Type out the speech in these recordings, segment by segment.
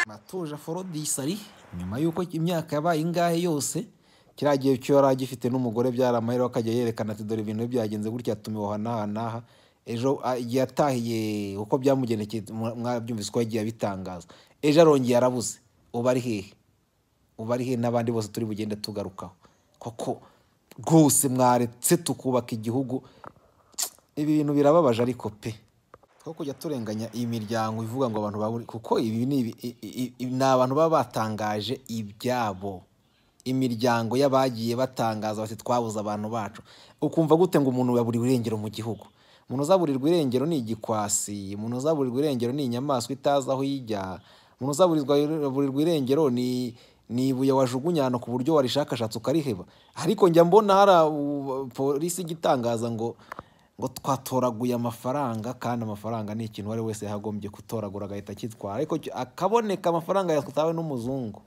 yatoje aforodisari nyuma y'uko imyaka yabaye ingahe yose kiriya gihe cyo yari agifite n'umugore byari amahirwe akajya yerekana ati dore ibintu byagenze gutya yatumiwe aha n'aha n'aha ejo ah, igihe atahiye uko byamugendekeye mwa- mwabyumvise ko yagiye abitangaza ejo arongeye arabuze ubu ari hehe ubu ari hehe n'abandi bose turi bugende tugarukaho koko rwose mwaretse tukubaka igihugu ibi bintu birababaje ariko pe two kujya turenganya iyi miryango ivuga ngo abantu baburi kuko ibi ni ibi- i- i- i- ni abantu baba batangaje ibyabo imiryango y'abagiye batangaza bati twabuze abantu bacu ukumva gute ngo umuntu yaburiwe irengero mu gihugu umuntu uzaburirwa irengero ni igikwasi umuntu uzaburirwa irengero ni inyamaswa itazi aho ijya umuntu uzaburirwa aburirwa irengero ni ni ibuye wajugunya ahantu ku buryo warishakashatse ukariheba ariko njya mbona hari abo- polisi igitangaza ngo ngo twatoraguye amafaranga kandi amafaranga ni ikintu uwo ari we wese yagombye gutoragura agahita akitwara ariko cy- akaboneka amafaranga yatawe n'umuzungu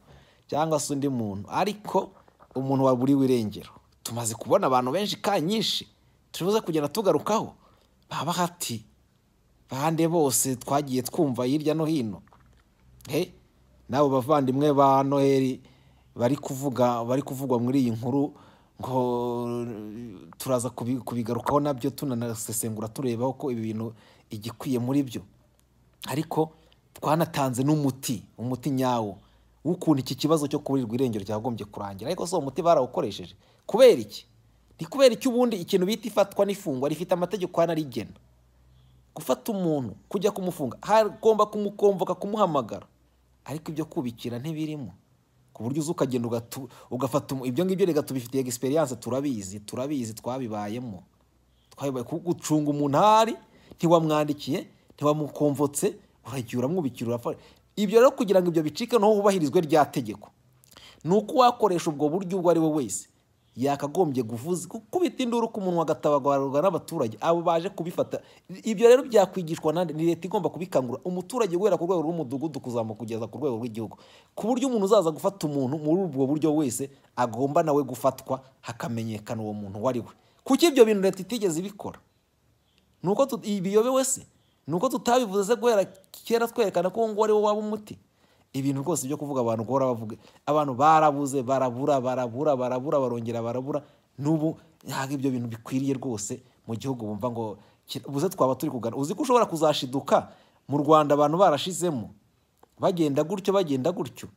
cyangwa se undi muntu ariko umuntu waburiwe irengero tumaze kubona abantu benshi ka nyinshi turibuze kugenda tugarukaho baba hati bande bose twagiye twumva hirya no hino he n'abo bavandimwe ba noheli bari kuvuga bari kuvugwa muri iyi nkuru ngo turaza kubi- kubigarukaho nabyo tunanasesengura turebaho ko ibi bintu igikwiye muri byo ariko twanatanze n'umuti umuti nyawo w'ukuntu iki kibazo cyo kuburirwa irengero cyagombye kurangira ariko si uwo muti barawukoresheje kubera iki ni kubera iki ubundi ikintu bita ifatwa n'ifungwa rifite amategeko anarigena gufata umuntu kujya kumufunga hagomba kumukomboka kumuhamagara ariko ibyo kubikira ntibirimo ku buryo uza ukagenda ugatu- ugafata umu- ibyo ngibyo reka tubifitiye egisperiyanse turabizi turabizi twabibayemo twabibaye ku- gucunga umuntu aho ari ntiwamwandikiye ntiwamukomvotse uragiye uramwubikira urafashe ibyo rero kugira ngo ibyo bicike naho hubahirizwe rya tegeko ni uko uwakoresha ubwo buryo ubwo ari we wese yakagombye guvuza gukubita induru ku munwa agatabagarurwa n'abaturage abo baje kubifata ibyo rero byakwigishwa nande ni leta igomba kubikangura umuturage guhera ku rwego rw'umudugudu kuzamuka kugeza ku rwego rw'igihugu ku buryo umuntu uzaza gufata umuntu muri ubwo buryo wese agomba nawe gufatwa hakamenyekana uwo muntu uwo ari we kuki ibyo bintu leta itigeze ibikora ni uko tut- ibiyobewe se ni uko tutabivuze se guhera kera twerekana ko uwo nguwo ari wo waba umuti ibintu rwose byo kuvuga abantu guhora bavuga abantu barabuze barabura barabura barabura barongera barabura n'ubu ntabwo ibyo bintu bikwiriye rwose mu gihugu bumva ngo ki- buze twaba turi kugana uzi ko ushobora kuzashiduka mu rwanda abantu barashizemo bagenda gutyo bagenda gutyo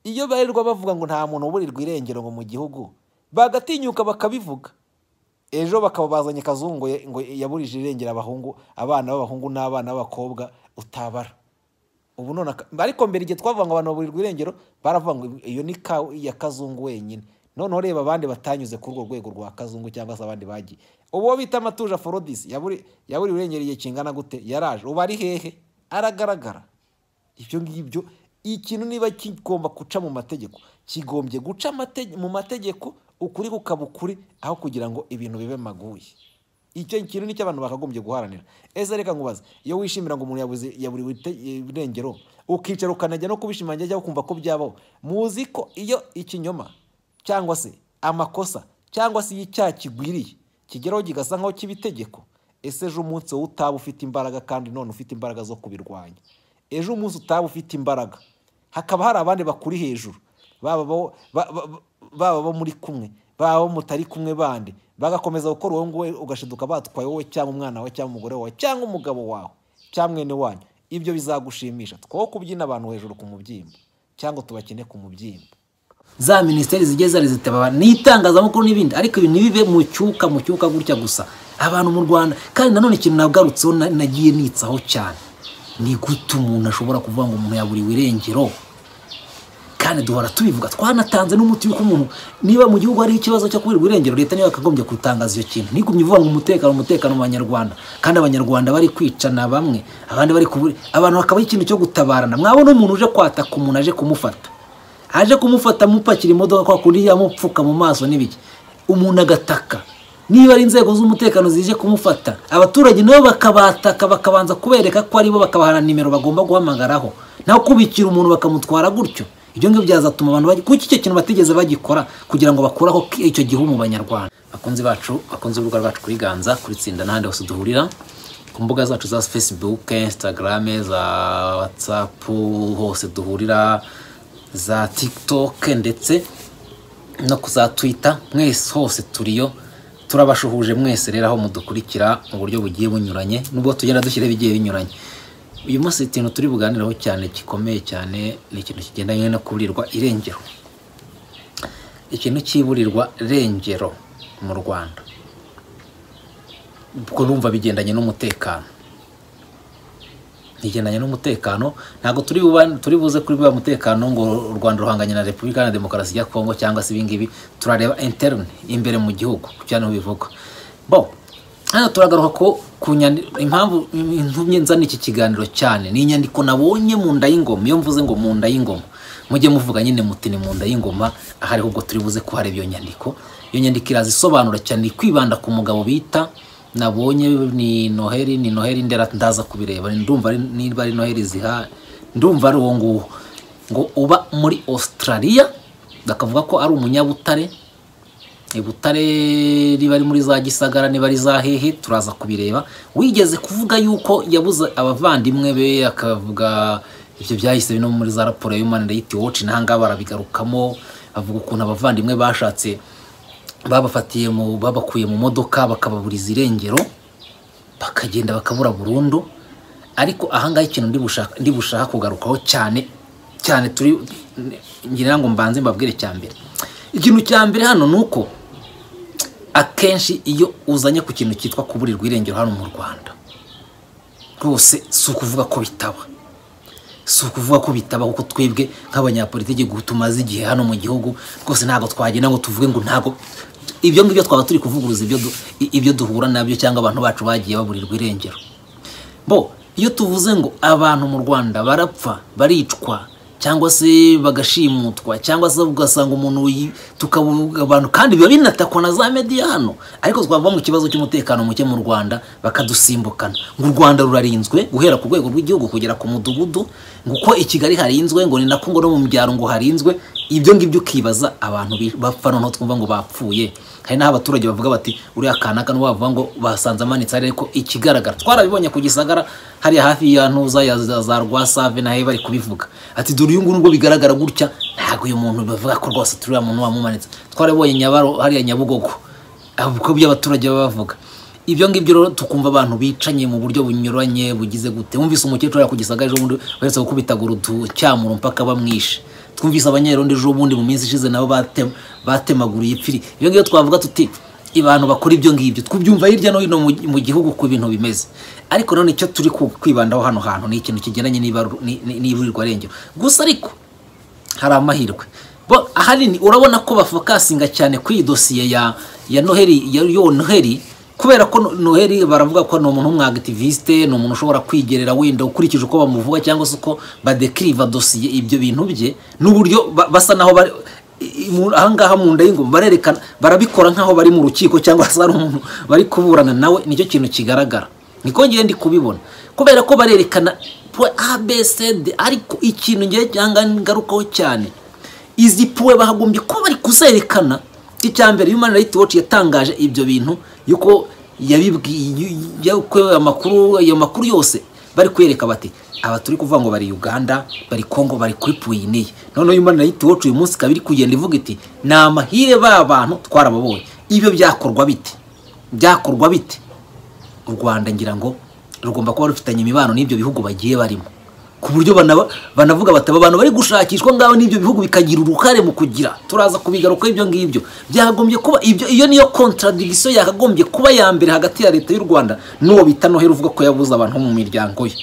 iyo barirwa bavuga ngo nta muntu uburirwa irengero ngo mu gihugu bagatinyuka bakabivuga ejo bakaba bazanye kazungu ye- ngo yaburije irengera abahungu abana b'abahungu n'abana b'abakobwa utabara ubu none aka- ariko mbere igihe twavuga ngo abantu baburirwa irengero baravuga ngo iyo ni ka iya kazungu wenyine noneho reba abandi batanyuze kuri urwo rwego rwa kazungu cyangwa se abandi bagiye uwo bita amatuje aforodisi yaburi yaburiwe irengero igihe kingana gute yaraje ubu ari hehe aragaragara ibyo ngibyo ikintu niba kigomba guca mu mategeko kigombye guca amate- mu mategeko ukuri kukaba ukuri aho kugira ngo ibintu bibe maguye icyo kintu nicyo abantu bakagombye guharanira ese reka nkubaze iyo wishimira ngo umuntu yabuze yaburiwe ite- irengero ukicara ukanajya no kubishimangira cyangwa ukumva ko byabaho muzi ko iyo ikinyoma cyangwa se amakosa cyangwa se iyo icyaha kigwiriye kigeraho kigasa nk'aho kiba itegeko ese ejo umunsi wowe utaba ufite imbaraga kandi none ufite imbaraga zo kubirwanya ejo umunsi utaba ufite imbaraga hakaba hari abandi bakuri hejuru baba abo- ba- ba- baba abo muri kumwe baba abo mutari kumwe bandi bagakomeza gukora uwo nguwo ugashiduka batwaye wowe cyangwa umwana wawe cyangwa umugore wawe cyangwa umugabo wawe cyangwa mwene wanyu ibyo bizagushimisha two kubyina abantu hejuru ku mubyimba cyangwa tubakine ku mubyimba za minisiteri zigiye zari zitaba n'itangazamakuru n'ibindi ariko ibi ntibive mu cyuka mu cyuka gutya gusa abantu mu rwanda kandi nanone ikintu nagarutseho na- nagiye nitsaho cyane ni gute umuntu ashobora kuvuga ngo umuntu yaburiwe irengero kandi duhora tubivuga twanatanze n'umuti w'uko umuntu niba mu gihugu hari ikibazo cyo kubirirwa irengero leta niyo yakagombye gutangaza iyo kintu ntigumye ivuga ngo umutekano umutekano mu banyarwanda kandi abanyarwanda bari kwicana bamwe abandi bari kuburi abantu hakabaho ikintu cyo gutabarana mwabona umuntu uje kwataka umuntu aje kumufata aje kumufata mupakira imodoka kwa kundi yamupfuka mu maso n'ibiki umuntu agataka niba ari inzego z'umutekano zije kumufata abaturage nabo bakabataka bakabanza kubereka ko aribo bakabahana nimero bagomba guhamagaraho naho kubikira umuntu bakamutwara gutyo ibyo ngibyo byazatuma abantu bajya kuko icyo kintu batigeze bagikora kugira ngo bakuraho ki- icyo gihe mu banyarwanda bakunzi bacu bakunze urubuga rwacu kuri ganza kuri tsinda n'ahandi hose duhurira ku ku mbuga zacu za fesibuke insitagarame za watsapu hose duhurira za tikitoke ndetse no ku za twita mwese hose turiyo turabashuhuje mwese rero aho mudukurikira mu buryo bugiye bunyuranye nubwo tugenda dushyiraho ibigiye binyuranye uyu munsi ikintu turi buganiraho cyane gikomeye cyane ni ikintu kigendanye no kuburirwa irengero ikintu cy'iburirwa rengero mu rwanda ubwo numva bigendanye n'umutekano bigendanye n'umutekano ntabwo turi buba- turi buze kuri buriya mutekano ngo u rwanda ruhanganye na repubulika na demokarasi ya kongo cyangwa se ibingibi turareba interine imbere mu gihugu cyane bivuga bo hano turagaruka ko ku nyandi- impamvu intumye nzana iki kiganiro cyane ni inyandiko nabonye mu nda y'ingoma iyo mvuze ngo mu nda y'ingoma mujye muvuga nyine muti ni mu nda y'ingoma aha ariho ubwo turi buze kuhareba iyo nyandiko iyo nyandiko irazisobanura cyane iri kwibanda ku mugabo bita nabonye ni noheri ni noheri ndera ndaza kubireba ndumva ari- niba ari noheri ziha ndumva ari uwo nguwo ngo uba muri australia bakavuga ko ari umunyabutare ibutare riba ari muri za gisagara niba ari za hehe turaza kubireba wigeze kuvuga yuko yabuze abavandimwe be akavuga ibyo byahise no muri za raporo ya human rights watch nahangaba barabigarukamo avuga ukuntu abavandimwe bashatse babafatiye mu babakuye mu modoka bakababuriza irengero bakagenda bakabura burundu ariko ahangaha ikintu ndi bushaka ndi bushaka kugarukaho cyane cyane turi ngira ngo mbanze mbabwire cya mbere ikintu cya mbere hano ni uko akenshi iyo uzanye ku kintu cyitwa kuburirwa irengero hano mu rwanda rwose si ukuvuga ko bitaba si ukuvuga ko bitaba kuko twebwe nk'abanyapolitiki tumaze igihe hano mu gihugu rwose ntabwo twagenda ngo tuvuge ngo ntabwo ibyo ngibyo twaba turi kuvuguruza ibyo du- i- ibyo duhura nabyo cyangwa abantu bacu bagiye baburirwa irengero bo iyo tuvuze ngo abantu mu rwanda barapfa baricwa cyangwa se bagashimutwa cyangwa se ugasanga umuntu yi- tukavuga abantu kandi biba binatakwa na za mediya hano ariko twava mu kibazo cy'umutekano muke mu rwanda bakadusimbukana ngo u rwanda rurarinzwe guhera ku rwego rw'igihugu kugera ku mudugudu ngo uko i kigali harinzwe ngo ni na kongo no mu byaro ngo harinzwe ibyo ngibyo ukibaza abantu bi- bapfa noneho twumva ngo bapfuye hari n'aho abaturage bavuga bati uriya kanaka n'uwo bavuga ngo basanze amanitse hariya ariko ikigaragara twarabibonye ku gisagara hariya hafi ya ntuza ya za za rwasave nayo bari kubivuga ati dore uyu nguyu nubwo bigaragara gutya ntabwo uyu muntu bavuga ko rwose turiya muntu wamumanitse twarabibonye nyabaro hariya nyabugogo ubwo ibyo abaturage baba bavuga ibyo ngibyo rero tukumva abantu bicanye mu buryo bunyuranye bugize gute wumvise umukecuru ari ku gisagara ejo bundi baheretse gukubitaga urucyamuro mpaka bamwishe twumvise abanyerondo ejo bundi mu minsi ishize nabo batem- batemaguriye ipfiri ibyo ngibyo twavuga tuti abantu bakora ibyo ngibyo twubyumva hirya no hino mu- mu gihugu ku bintu bimeze ariko none icyo turi ku- kwibandaho hano hantu ni ikintu kigendanye n'ibaru- ni- ni- n'iburirwa rengero gusa ariko hari amahirwe bo ahanini urabona ko bafokasinga cyane ku iyi dosiye ya ya noheri ya yo noheri kubera ko no- noheri baravuga ko ni umuntu w'umwagativiste ni umuntu ushobora kwigerera wenda ukurikije uko bamuvuga cyangwa se uko badekiriva dosiye ibyo bintu bye n'uburyo ba- basa naho bari i- i- mu- ahangaha mu nda y'ingoma barerekana barabikora nk'aho bari mu rukiko cyangwa se hari umuntu bari kuburana nawe nicyo kintu kigaragara niko ngiye ndi kubibona kubera ko barerekana puwe abcd ariko ikintu ngiye cyangwa ngarukaho cyane izi puwe bahagombye kuba bari kuzerekana icya mbere human rights watch yatangaje ibyo bintu yuko yabibwiye yuko amakuru ayo makuru yose bari kwereka bati aba turi kuvuga ngo bari Uganda bari Congo bari kuri Puyiniye noneho Human Rights Watch uyu munsi kabiri kugenda ivuga iti ni amahire ba bantu twarababonye ibyo byakorwa bite byakorwa bite u Rwanda ngira ngo rugomba kuba rufitanye imibano n'ibyo bihugu bagiye barimo ku buryo banaba- banavuga bataba abantu bari gushakishwa ngaho n'ibyo bihugu bikagira uruhare mu kugira turaza kubigaruka ibyo ngibyo byagombye kuba ibyo iyo niyo contradiction yakagombye kuba ya mbere hagati ya leta y'u Rwanda n'uwo bita Noheli uvuga ko yabuze abantu mu miryango ye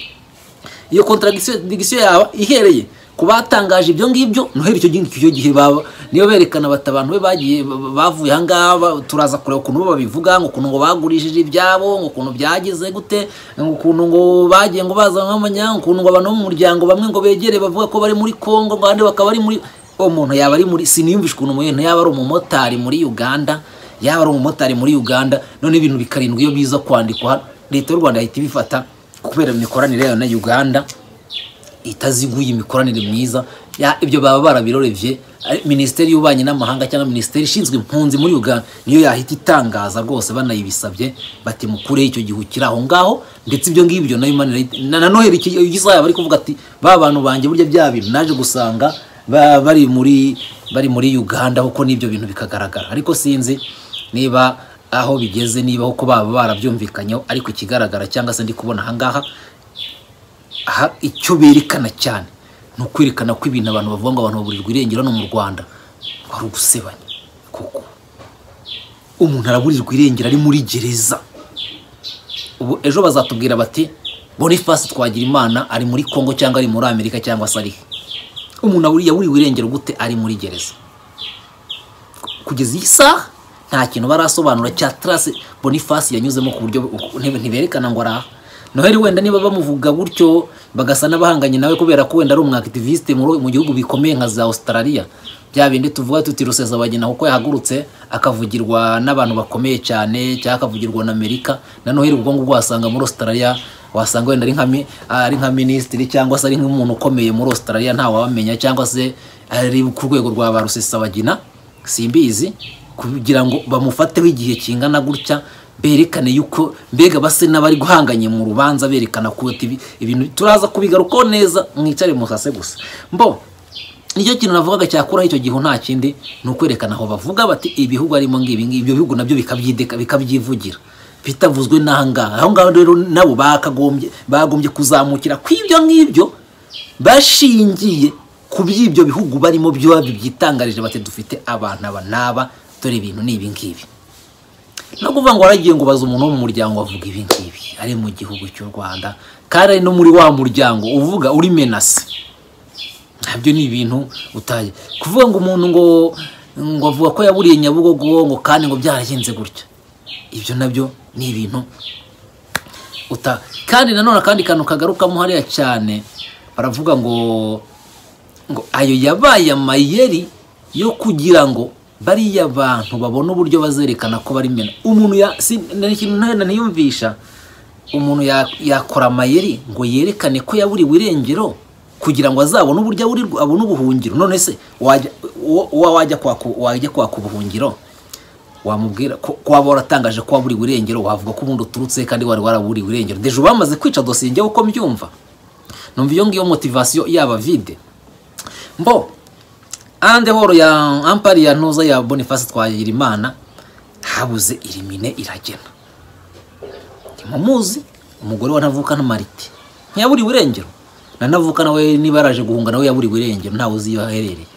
iyo contradiction yaba ihereye ku batangaje ibyo ngibyo noheri icyo gihe icyo gihe baba niyo berekana bati abantu be bagiye ba- bavuye ahangaha ba- turaza kureba ukuntu bo babivuga ngo ukuntu ngo bagurishije ibyabo ngo ukuntu byagize gute ngo ukuntu ngo bagiye ngo bazanwe amanyanga ukuntu ngo abantu bo mu muryango bamwe ngo begere bavuga ko bari muri Congo ngo abandi bakaba bari muri uwo muntu yaba ari muri siniyumvishe ukuntu umuntu yaba ari umumotari muri Uganda yaba ari umumotari muri Uganda none ibintu bikarindwa iyo biza kwandikwa leta y'u Rwanda ihita ibifata kubera imikoranire yayo na Uganda itaziguye imikoranire myiza ya ibyo baba barabirorebye ari- minisiteri y'ububanyi n'amahanga cyangwa minisiteri ishinzwe impunzi muri uganda niyo yahita itangaza rwose banayibisabye bati mukureho icyo gihu kiri aho ngaho ndetse ibyo ngibyo nayo Imana irahita- na na noheli iki- igisaha bari kuvuga ati ba bantu banjye burya bya bintu naje gusanga ba- bari muri bari muri uganda kuko n'ibyo bintu bikagaragara ariko sinzi niba aho bigeze niba kuko baba barabyumvikanyeho ariko ikigaragara cyangwa se ndi kubona ahangaha aha icyo berekana cyane ni ukwerekana ko ibintu abantu bavuga ngo abantu baburirwa irengero hano mu rwanda ari ugusebanya kuko umuntu araburirwa irengero ari muri gereza ubu ejo bazatubwira bati boniface twagira imana ari muri congo cyangwa ari muri amerika cyangwa se ari he umuntu aburiye yaburiwe irengero gute ari muri gereza kugeza iyi saha nta kintu barasobanura cya tarase boniface yanyuzemo ku buryo ntib- ntiberekana ngo araha noheli wenda niba bamuvuga gutyo bagasa n'abahanganye nawe kubera ko wenda ari umwakitivisite mu mu gihugu bikomeye nka za australia bya bindi tuvuga tuti rusesabagina kuko yahagurutse akavugirwa n'abantu bakomeye cyane cyangwa akavugirwa na amerika na noheli ubwo ngubwo wasanga muri australia wasanga wenda ari nka mi- ari nka minisitiri cyangwa se ari nk'umuntu ukomeye muri australia ntawamenya cyangwa se ari ku rwego rwa ba rusesabagina simbizi kugira ngo bamufateho igihe kingana gutya berekane yuko mbega base n'abari guhanganye mu rubanza berekana ko ibi- ibintu turaza kubigarukaho neza mwicare musase gusa mbo nicyo kintu navugaga cyakuraho icyo gihe nta kindi ni ukwerekana aho bavuga bati ibihugu arimo ngibi ngibi ibyo bihugu nabyo bikabyideka bikabyivugira bitavuzwe n'aha ngaha aho ngaho rero nabo bakagombye bagombye kuzamukira ku ibyo ngibyo bashingiye ku by'ibyo bihugu barimo byaba bibyitangarije bati dufite abantu aba n'aba dore ibintu ni ibi ngibi no kuvuga ngo waragiye ngo baza umuntu wo mu muryango avuga ibi ngibi ari mu gihugu cy'u rwanda kandi ari no muri wa muryango uvuga uri menasi nabyo ni ibintu utaye kuvuga ngo umuntu ngo ngo avuga ko yaburiye nyabugogo ngo kandi ngo byaragenze gutya ibyo nabyo ni ibintu uta kandi nanone akandi kantu kagarukamo hariya cyane baravuga ngo ngo ayo yabaye amayeri yo kugira ngo bariya bantu babone uburyo bazerekana ko bari mena umuntu ya si ni ikintu ntana niyumvisha umuntu ya- yakora amayeri ngo yerekane ko yaburiwe irengero kugira ngo azabone uburyo aburirwa abone ubuhungiro none se wajya uwo- uwo wajya kwaka wajya kwaka ubuhungiro wamubwira ko ko waba waratangaje ko waburiwe irengero wavuga ko ubundi uturutse kandi wari waraburiwe irengero deje bamaze kwica dosiye njyewe uko mbyumva numva iyo ngiyo motivasiyo yaba vide mbo ande horo ya ampari ya ntuza ya boniface twayirimana habuze irimine iragena ntimumuzi umugore wa ntavuka na marite ntiyaburiwe irengero na ntavuka nawe niba yaraje guhunga nawe yaburiwe irengero ntawe uzi iyo aherereye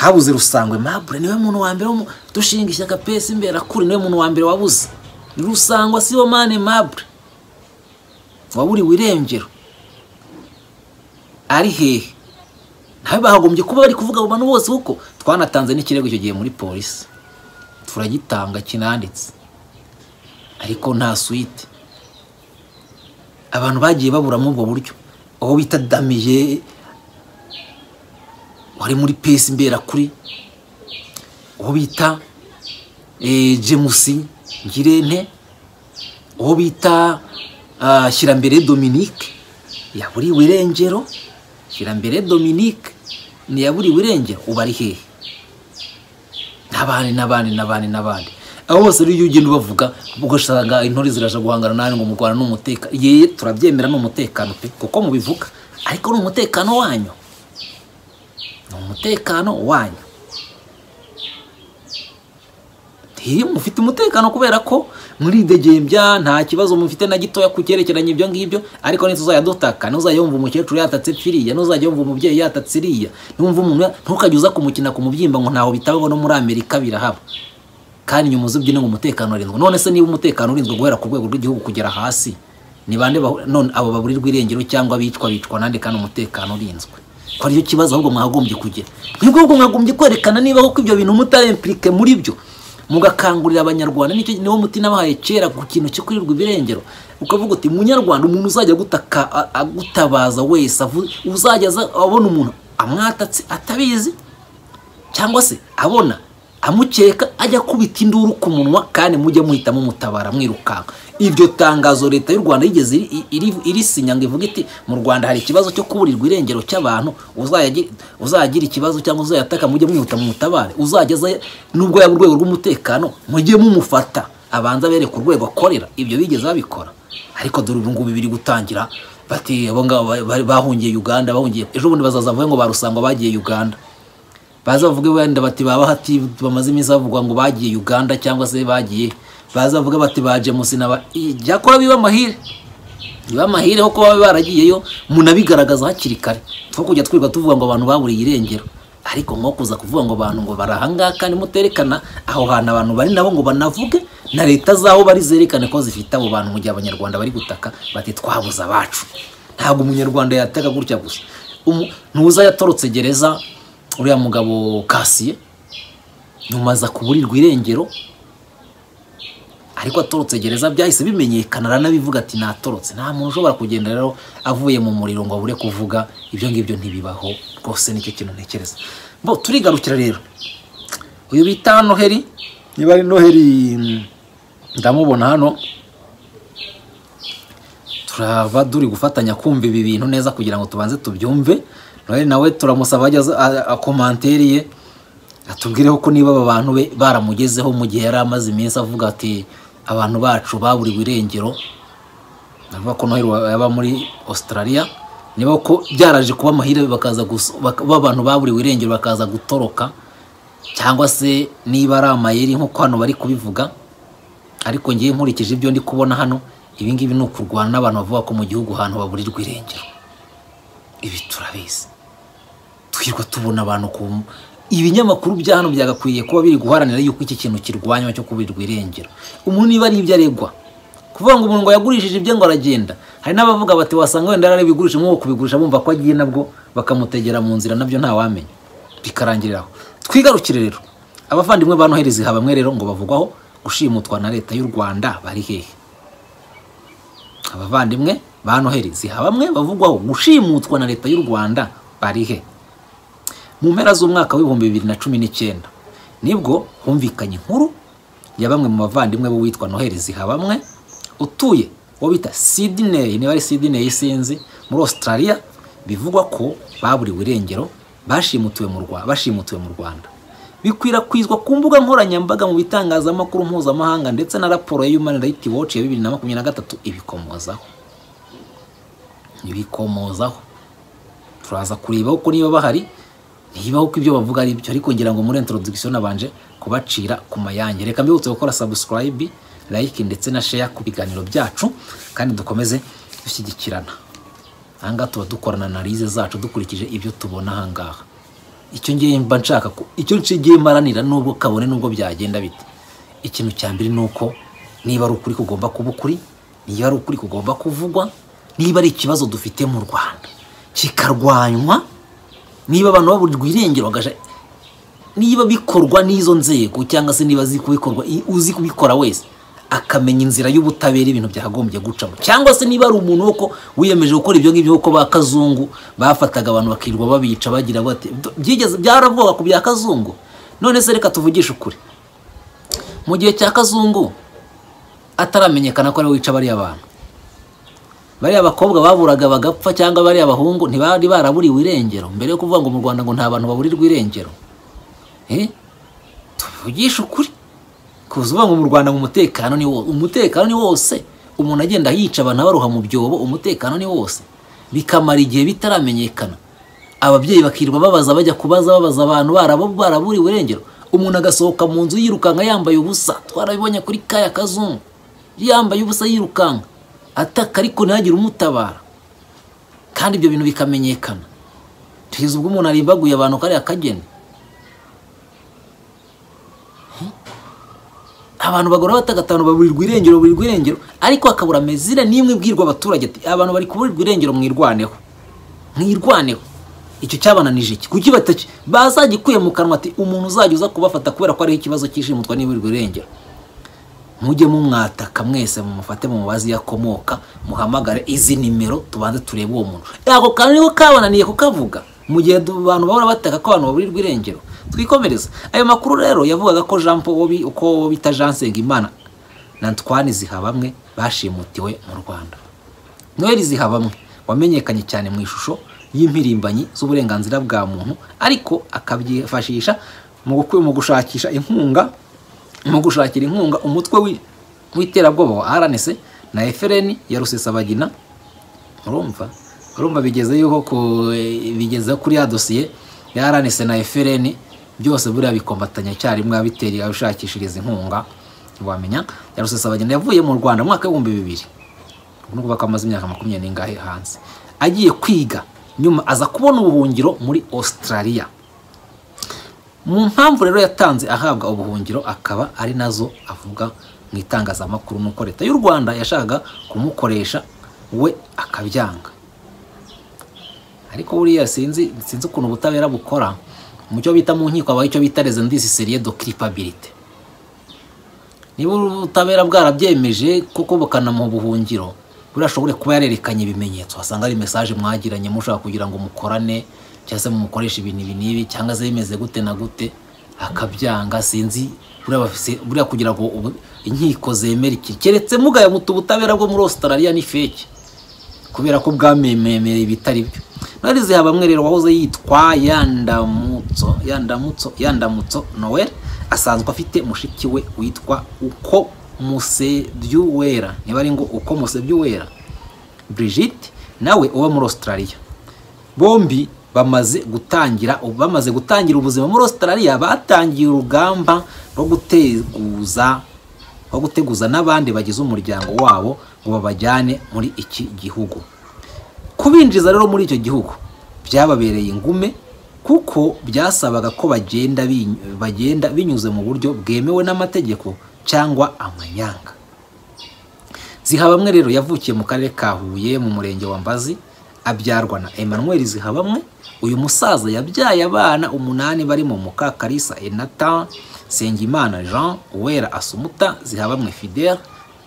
habuze rusangwe mabure niwe muntu wa mbere wo mu- dushinga ishyaka pesi imbera kuri niwe muntu wa mbere wabuze Ni rusangwa sibo mane mabure waburiwe irengero ari hehe nawe bahagombye kuba bari kuvuga abo bantu bose kuko twanatanze n'ikirego icyo gihe muri polisi turagitanga kinanditse ariko nta suite abantu bagiye baburamo ubwo buryo uwo bita damiye wari muri pesi mberakuri uwo bita eh, jemusi ngirente uwo bita ah, shyirambere dominique yaburiwe irengero shyirambere dominique ntiyaburiwe irengero uba ari hehe n'abandi n'abandi n'abandi n'abandi abo bose rero iyo ugenda ubavuga ugasanga intore ziraje guhangana nawe ngo mu rwanda ni umutekano yeye turabyemera ni umutekano pe kuko mubivuga ariko ni umutekano wanyu ni umutekano wanyu Nti, mufite umutekano kubera ko muridegemvya nta kibazo mufite na gitoya ku cyerekeranye ibyo ngibyo ariko ntituzayadutaka ntuzajya wumva umukecuru yatatse firiya ntuzajya wumva umubyeyi yatatse iriya ntumva umuntu ya- ntukajya uza kumukina ku mubyimba ngo ntaho bitabaho no muri amerika birahaba kandi nyuma uzibyine ngo umutekano urinzwe none se niba umutekano urinzwe guhera ku rwego rw'igihugu kugera hasi ni bande bahu- none abo baburirwa irengero cyangwa bicwa bicwa nande kandi umutekano urinzwe ko aricyo kibazo ahubwo mwagombye kugira nibwo ahubwo mwagombye kwerekana niba koko ibyo bintu mutarimpirike muri byo mugakangurira abanyarwanda nicyo niwo muti nabahaye kera ku kintu cyo kurirwa ibirengero ukavuga uti munyarwanda umuntu uzajya agutaka a- agutabaza wese avu- uzajya aza abona umuntu amwatatse atabizi cyangwa se abona amukeka ajya akubita induru ku munwa kandi mujye muhita mumutabara mwirukanka iryo tangazo leta y'u rwanda yigeze iri- iri- irisinya ngo ivuga iti mu rwanda hari ikibazo cyo kuburirwa irengero cy'abantu uzayagi- uzagira ikibazo cyangwa uzayataka mujye mwihuta mumutabare uzagezayo n'ubwo yaba urwego rw'umutekano mujye mumufata abanza bereka urwego akorera ibyo bigeze babikora ariko dore ubu ngubu biri gutangira bati abo ngabo ba- ba- bahungiye uganda bahungiye ejo bundi bazaza bavuge ngo barusangwa bagiye uganda baza bavuge wenda bati baba hati bamaze iminsi bavuga ngo bagiye uganda cyangwa se bagiye baza bavuge bati baje musinaba ibyakora biba amahire biba amahire ho kuba baba baragiyeyo munabigaragaza hakiri kare two kujya twirirwa tuvuga ngo abantu baburiye irengero ariko nko kuza kuvuga ngo abantu ngo bari ahangaha kandi muterekana aho hantu abantu bari nabo ngo banavuge na leta z'aho bari zerekane ko zifite abo bantu mu gihe abanyarwanda bari gutaka bati twabuze abacu ntabwo umunyarwanda yateka gutya gusa Umu- ntuza yatorotse gereza uriya mugabo kasiye nyuma aza kuburirwa irengero ariko atorotse gereza byahise bimenyekana aranabivuga ati natorotse nta muntu ushobora kugenda rero avuye mu muriro ngo abure kuvuga ibyo ngibyo ntibibaho rwose nicyo kintu ntekereza bo turigarukira rero uyu bita noheli niba ari noheli mm, ndamubona hano turaba turi gufatanya kumva ibi bintu neza kugira ngo tubanze tubyumve noheli nawe turamusaba ajye aza- a- akomantere ye atubwireho ko niba aba bantu be baramugezeho mu gihe yari amaze iminsi avuga ati abantu bacu baburiwe irengero navuga ko noheli wa- yaba muri australia niba ko byaraje kuba amahire bakaza guso- bak- ba abantu baburiwe irengero bakaza gutoroka cyangwa se niba ari amayeri nk'uko hano bari kubivuga ariko ngiye nkurikije ibyo ndi kubona hano ibi ngibi ni ukurwana n'abantu bavuga ko mu gihugu ahantu baburirwa irengero ibi turabizi twirirwa tubona abantu ku ibinyamakuru bya hano byagakwiye kuba biri guharanira yuko iki kintu kirwanywa cyo kuburirwa irengero umuntu niba ari ibyo aregwa kuvuga ngo umuntu ngo yagurishije ibye ngo aragenda hari n'abavuga bati wasanga wenda yari bigurisha nk'uwo kubigurisha bumva ko agiye nabwo bakamutegera mu nzira nabyo ntawamenya bikarangiriraho twigarukire rero abavandimwe ba noheli ziha bamwe rero ngo bavugwaho gushimutwa na leta y'u rwanda bari hehe abavandimwe ba noheli ziha bamwe bavugwaho gushimutwa na leta y'u rwanda bari he mu mpera z'umwaka w'ibihumbi bibiri na cumi n'icyenda nibwo humvikanye inkuru ya bamwe mu bavandimwe b'uwitwa noheli ziha bamwe utuye uwo bita sidiney niba ari sidiney sinzi muri australia bivugwa ko baburiwe irengero bashimutuwe mu Rwa- bashimutuwe mu rwanda bikwirakwizwa ku mbuga nkoranyambaga mu bitangazamakuru mpuzamahanga ndetse na raporo ya human rights watch ya bibiri na makumyabiri na gatatu ibikomozaho ibikomozaho turaza kureba ko niba bahari niba ko ibyo bavuga ari byo ariko ngira ngo muri introduction nabanje kubacira ku mayange reka mbibutse gukora subscribe like ndetse na share ku biganiro byacu kandi dukomeze dushyigikirana ahangaha tuba dukorana analize zacu dukurikije ibyo tubona ahangaha icyo ngiye mba nshaka ko icyo nshigiye maranira nubwo kabone nubwo byagenda bite ikintu cya mbere ni uko niba ari ukuri kugomba kuba ukuri niba ari ukuri kugomba kuvugwa niba ari ikibazo dufite mu rwanda kikarwanywa niba abantu baburirwa irengero bagaja niba bikorwa n'izo nzego cyangwa se niba azi kubikorwa i- uzi kubikora wese akamenya inzira y'ubutabera ibintu byakagombye gucamo cyangwa se niba ari umuntu woko wiyemeje gukora ibyo ngibyo kuko ba kazungu bafataga abantu bakirirwa babica bagira bati "Do- byigeze byaravuga ku bya kazungu none se reka tuvugishe ukuri mu gihe cya kazungu ataramenyekana ko ariwe wica bariya bantu bariya bakobwa baburaga bagapfa cyangwa bariya bahungu ntibari baraburiwe irengero mbere yo kuvuga ngo mu rwanda ngo nta bantu baburirwa irengero Eh? tuvugishe ukuri kuza uvuga ngo mu rwanda ngo umutekano ni wose umutekano ni wose umuntu agenda yica abantu abaroha mu byobo umutekano ni wose bikamara igihe bitaramenyekana ababyeyi bakirirwa babaza bajya kubaza babaza abantu barabo baraburiwe irengero umuntu agasohoka mu nzu yirukanka yambaye ubusa twarabibonye kuri kaya kazungu yambaye ubusa yirukanka ataka ariko ntihagire umutabara kandi ibyo bintu bikamenyekana kugeza ubwo umuntu arimbaguye abantu kariya kageni abantu bagura batagatanu baburirwa irengero baburirwa irengero ariko hakabura mezire n'imwe ibwirwa abaturage ati abantu bari kuburirwa irengero mwirwaneho mwirwaneho icyo cyabananije iki kuki bataki bazagikuye mu kanwa ati umuntu uzajya uza kubafata kubera ko ariho ikibazo cy'ishimutwa n'iburirwa irengero mujye mumwataka mwese mumufate mumubaze iyo akomoka muhamagare izi nimero tubanze turebe uwo muntu yako kantu niho kabananiye kukavuga mu gihe du- abantu bahora bataka ko abantu baburirwa irengero twikomereze ayo makuru rero yavugaga ko jean paul uko bita jean nsengimana na ntwani zihabamwe bashimutiwe mu rwanda noheli zihabamwe wamenyekanye cyane mu ishusho y'impirimbanyi z'uburenganzira bwa muntu ariko akabyifashisha mu gukwiye mu gushakisha inkunga mu gushakira inkunga umutwe wi- w'iterabwoba wa rnc na fpr ya rusesabagina urumva urumva bigeze yuko ku- bigeze kuri ya dosiye ya rnc na fpr byose buriya bikombatanya icyarimwe abitera abishakishiriza inkunga ntiwamenya ya rusesabagina yavuye mu rwanda mu mwaka w'ibihumbi bibiri ubwo bakaba amaze imyaka makumyabiri n'ingahe hanze agiye kwiga nyuma aza kubona ubuhungiro muri Australia mu mpamvu rero yatanze ahabwa ubuhungiro akaba ari nazo avuga mu itangazamakuru nuko leta y'u rwanda yashakaga kumukoresha we akabyanga ariko buriya sinzi sinzi ukuntu ubutabera bukora mu cyo bita mu nkiko habaho icyo bita rezendisi seriye do kiripabilite niba ubutabera bwarabyemeje kuko bukanamuha ubuhungiro burashobore kuba yarerekanye ibimenyetso wasanga ari mesaje mwagiranye mushaka kugira ngo mukorane cyangwa se mumukoreshe ibintu ibi n'ibi cyangwa se bimeze gute na gute akabyanga sinzi buriya bafise- buriya kugira ngo ubu- inkiko zemere iki keretse mugaye muta ubutabera bwo muri Australia ni fake kubera ko bwamemereye ibitari byo nari zihabamwe rero wahoze yitwa yandamutso yandamutso yandamutso noel asanzwe afite mushiki we witwa uko musebyuwera niba ari ngo uko musebyuwera brigitte nawe uba muri australia bombi bamaze gutangira bamaze gutangira ubuzima muri australia batangiye urugamba rwo guteguza aho guteguza n'abandi bagize umuryango wabo ngo babajyane muri iki gihugu kubinjiza rero muri icyo gihugu byababereye ingume kuko byasabaga ko bagenda binyu- bagenda binyuze mu buryo bwemewe n'amategeko cyangwa amanyanga Zihabamwe rero yavukiye mu karere ka Huye mu murenge wa Mbazi abyarwa na Emmanuel Zihabamwe uyu musaza yabyaye abana umunani barimo Mukakarisa Enata Sengimana Jean Uwera Asumuta Zihabamwe Fidel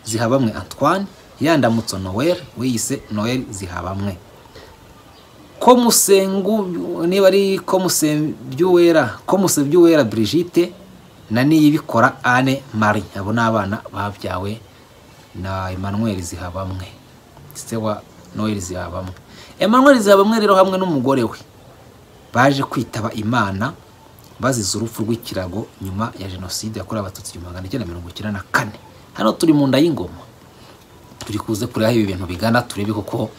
Zihabamwe Antoine Yandamutso Noel wiyise Noel Zihabamwe ko musengu niba ari ko musebyuwera ko musebyuwera Brigitte na niyibikora Anne Marie abo ni abana babyawe na Emmanuel Zihabamwe se wa Noel Zihabamwe Emmanuel Zihabamwe rero hamwe n'umugore we baje kwitaba Imana bazize urupfu rw'ikirago nyuma ya jenoside yakorewe abatutsi igihumbi magana cyenda mirongo icyenda na kane hano turi mu nda y'ingoma turi kuze kureba aho ibi bintu bigana turebe kuko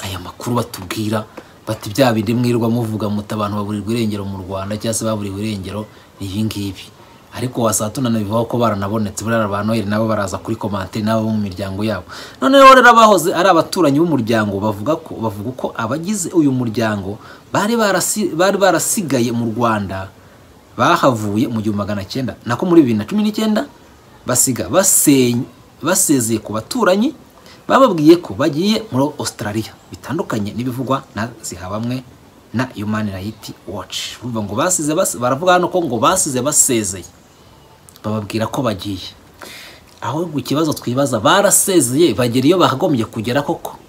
aya makuru batubwira bati bya bindi mwirwa muvuga muti abantu baburirwa irengero mu rwanda cyangwa se baburiwe irengero ni ibi ngibi ariko wasatuna bivaho ko baranabonetse buriya ba noheli nabo baraza kuri komanteri nabo mu miryango yabo noneho rero abahoze ari abaturanyi b'umuryango bavuga ko bavuga uko abagize uyu muryango bari barasi- bari barasigaye mu rwanda bahavuye mu gihumbi magana cyenda nako muri bibiri na cumi n'icyenda basiga basenya- basezeye ku baturanyi bababwiye ko bagiye muri Australia bitandukanye n'ibivugwa na zihabamwe na Human Rights Watch urumva ngo basize bas- baravuga hano ko ngo basize basezeye bababwira ko bagiye ahubwo ikibazo twibaza barasezeye bagera iyo bakagombye kugera koko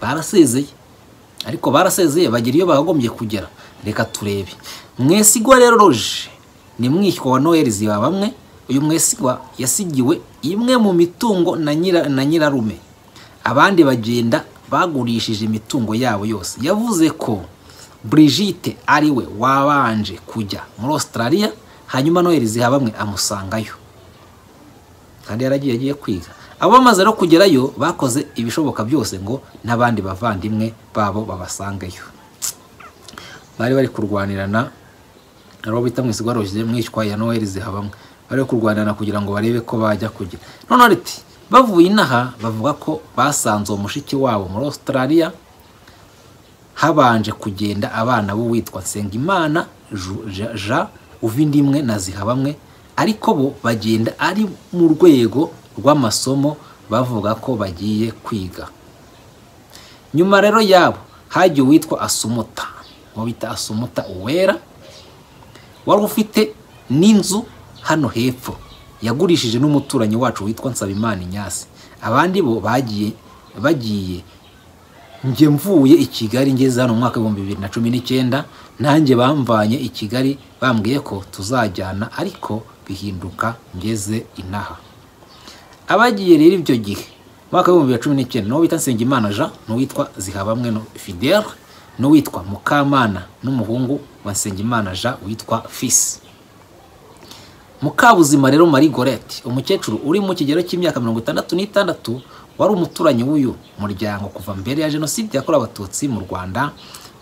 barasezeye ariko barasezeye bagera iyo bakagombye kugera reka turebe mwesigwa rero roje ni mwishywa wa noheli ziba bamwe uyu mwesigwa yasigiwe imwe mu mitungo na nyira na nyirarume abandi bagenda bagurishije imitungo yabo yose yavuze ko Brigitte ariwe wabanje kujya muri Australia hanyuma noheli ziha bamwe amusangayo kandi yaragiye agiye kwiga abo bamaze no kugerayo bakoze ibishoboka byose ngo n'abandi bavandimwe babo babasangeyo bari bari kurwanirana nabo bita mwisigwa roje mwishywa ya noheli zihabamwe bari bari kurwanirana kugira ngo barebe ko bajya kugira noneho riti bavuye inaha bavuga ko basanze uwo mushiki wabo muri australia habanje kugenda abana b'uwitwa Nsengimana Ju- Ja- Ja Uvindimwe na Zihabamwe ariko bo bagenda ari mu rwego rw'amasomo bavuga ko bagiye kwiga nyuma rero yabo hagiye uwitwa Asumuta uwo bita Asumuta Uwera wari ufite n'inzu hano hepfo yagurishije n'umuturanyi wacu witwa Nsabimana Inyasi abandi bo bagiye bagiye njye mvuye i kigali ngeze hano mu mwaka w'ibihumbi bibiri na cumi n'icyenda nanjye bamvanye i kigali bambwiye ko tuzajyana ariko bihinduka ngeze inaha abagiye rero ibyo gihe mu mwaka w'ibihumbi bibiri na cumi n'icyenda n'uwitwa nsengimana jean n'uwitwa zihabamwe fidele n'uwitwa mukamana n'umuhungu wa nsengimana jean witwa fisi mukabuzima rero marie gorete umukecuru uri mu kigero cy'imyaka mirongo itandatu n'itandatu wari umuturanyi w'uyu muryango kuva mbere ya jenoside yakorewe abatutsi mu rwanda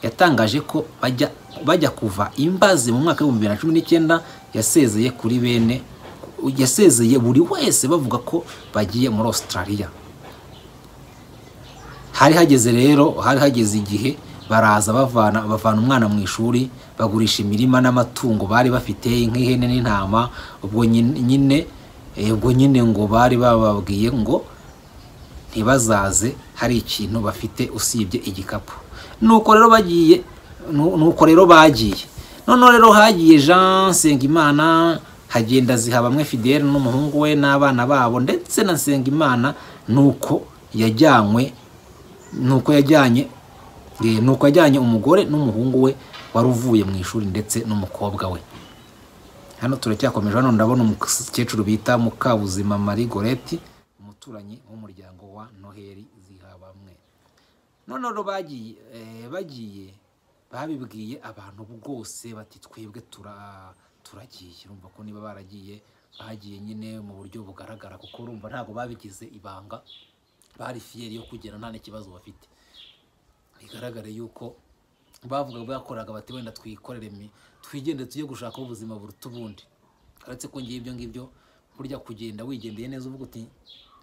yatangaje ko bajya bajya kuva imbazi mu mwaka w'ibihumbi bibiri na cumi n'icyenda yasezeye kuri bene yasezeye buri wese bavuga ko bagiye muri australia hari hageze rero hari hageze igihe baraza bavana bavana umwana mu ishuri bagurisha imirima n'amatungo bari bafite nk'ihene n'intama ubwo nyine ubwo nyine ngo bari bababwiye ngo ntibazaze hari ikintu bafite usibye igikapu nuko rero bagiye nuko rero bagiye noneho rero hagiye jean nsengimana hagenda zihabamwe fidele n'umuhungu we n'abana babo ndetse na nsengimana nuko yajyanywe nuko yajyanye nuko yajyanye umugore n'umuhungu we wari uvuye mu ishuri ndetse n'umukobwa we hano turacyakomeje hano ndabona umukecuru bita mukabuzima marie gorete umuturanyi w'umuryango wa noheli zihabamwe noneho bagiye bagiye babibwiye abantu bwose bati twebwe turagiye urumva ko niba baragiye bagiye nyine mu buryo bugaragara kuko urumva ntabwo babigize ibanga bari fiyeri yo kugera nta n'ikibazo bafite bigaragare yuko bavuga bakoraga bati wenda twikorere twigende tujye gushaka ubuzima buruta ubundi uretse ko ngiye ibyo ngibyo burya kugenda wigendeye neza uvuga uti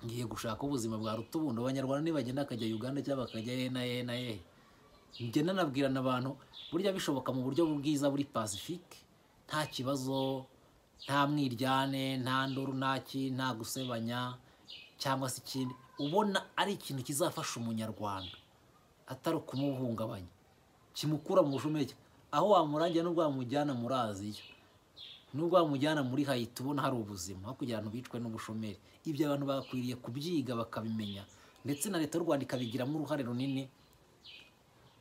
ngiye gushaka ubuzima bwaruta ubundi abanyarwanda nibagenda bakajya uganda cyangwa bakajya he na he na he ngenda nabwirana abantu burya bishoboka mu buryo bwiza buri pasifike nta kibazo nta mwiryane nta nduru ntaki nta gusebanya cyangwa se ikindi ubona ari ikintu kizafasha umunyarwanda atari ukumuhungabanya kimukura mu bushomeke aho wamurangira n'ubwo wamujyana muri aziya n'ubwo wamujyana muri hayiti ubona hari ubuzima aho kugira ngo bicwe n'ubushomeri ibyo abantu bakwiriye kubyiga bakabimenya ndetse na leta y'u rwanda ikabigiramo uruhare runini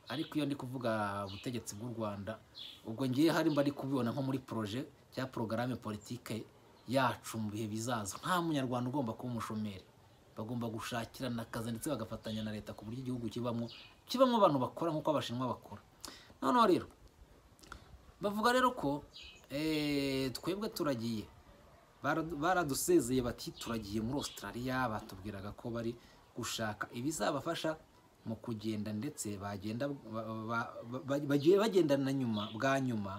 ariko iyo ndi kuvuga ubutegetsi bw'u rwanda ubwo ngiye hari mba ari kubibona nko muri poroje cyangwa porogarame politike yacu mu bihe bizaza nta munyarwanda ugomba kuba umushomeri bagomba gushakirana akazi ndetse bagafatanya na leta ku buryo igihugu kibamo kibamo abantu bakora nk'uko abashinwa bakora noneho rero bavuga rero ko twebwe turagiye baradusezeye bati turagiye muri australia batubwiraga ko bari gushaka ibizabafasha mu kugenda ndetse bagenda bagiye bagendana nyuma bwa nyuma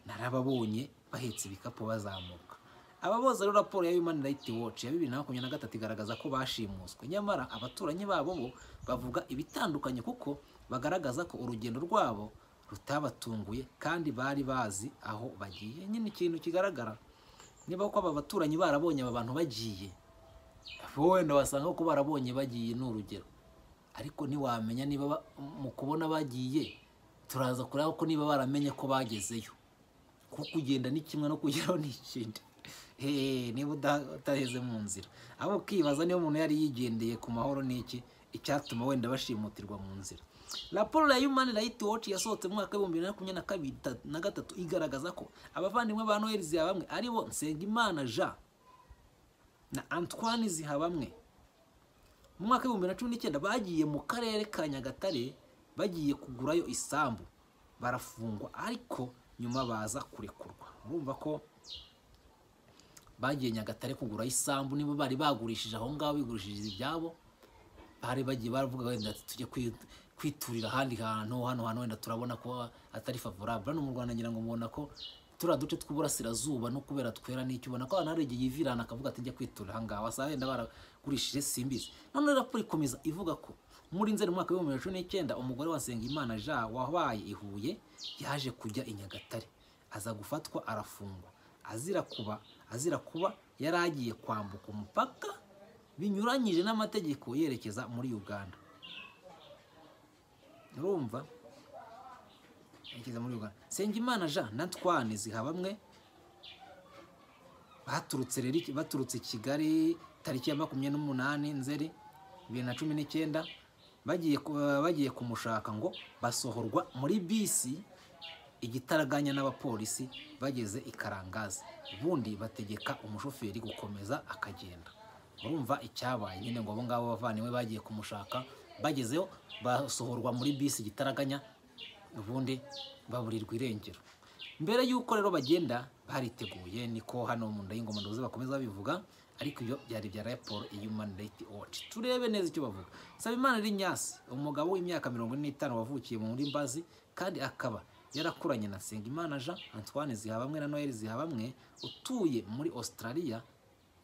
narababonye bahetse ibikapu bazamuka aba bose rero raporo ya human rights watch ya bibiri na makumyabiri na gatatu igaragaza ko bashimuswe nyamara abaturanyi babo bo bavuga ibitandukanye kuko bagaragaza ko urugendo rwabo rutabatunguye kandi bari bazi aho bagiye nyine ikintu kigaragara niba ko aba baturanyi barabonye aba bantu bagiye wenda wasanga ko barabonye bagiye ni urugero ariko ntiwamenya niba mu kubona bagiye turaza kureba ko niba baramenye ko bagezeyo kuko kugenda ni kimwe no kugeraho ni ikindi niba utaheze mu nzira abo ukibaza niba umuntu yari yigendeye ku mahoro n'iki icyatuma wenda bashimutirwa mu nzira raporo ya human rights watch yasohotse mu mwaka w'ibihumbi bibiri na makumyabiri na gatatu igaragaza ko abavandimwe ba noheli zihabamwe ari bo nsengimana jean na antoine zihabamwe mu mwaka w'ibihumbi bibiri na cumi n'icyenda bagiye mu karere ka nyagatare bagiye kugurayo isambu barafungwa ariko nyuma baza kurekurwa urumva ko bagiye nyagatare kugura isambu niba bari bagurishije aho ngaho bigurishije ibyabo bari bagiye baravuga wenda tujye kwiturira ahandi hantu hano hantu wenda turabona ko atari favorable hano mu rwanda ngira ngo mubona ko turiya duce tw'uburasirazuba no kubera twera n'icyo ubona ko abantu hari igihe yivirana akavuga ati njya kwiturira aha ngaho wasanga wenda baragurishije simbizi none raporo ikomeza ivuga ko muri nzeri mu mwaka w'ibihumbi bibiri na cumi n'icyenda umugore wa nsengimana jean wabaye i huye yaje kujya i nyagatare aza gufatwa arafungwa azira kuba azira kuba yari agiye kwambuka umupaka binyuranyije n'amategeko yerekeza muri uganda urumva yerekeza muri uganda Nsengimana jean na twane zihabamwe baturutse rero baturutse kigali tariki ya makumyabiri n'umunani nzeri bibiri na cumi n'icyenda bagiye bagiye kumushaka ngo basohorwa muri bisi igitaraganya n'abapolisi bageze i karangazi ubundi bategeka umushoferi gukomeza akagenda urumva icyabaye nyine ngo abo ngabo bavaniwe bagiye kumushaka bagezeho basohorwa muri bisi gitaraganya ubundi baburirwa irengero mbere y'uko rero bagenda bariteguye niko hano mu nda y'ingoma ndoze bakomeza babivuga ariko ibyo byari bya raporo human right watch turebe neza icyo bavuga sabimana ari nyasi umugabo w'imyaka mirongo ine n'itanu wavukiye muri mbazi kandi akaba yarakuranye na nsengimana jean antoine zihabamwe na noel zihabamwe utuye muri australia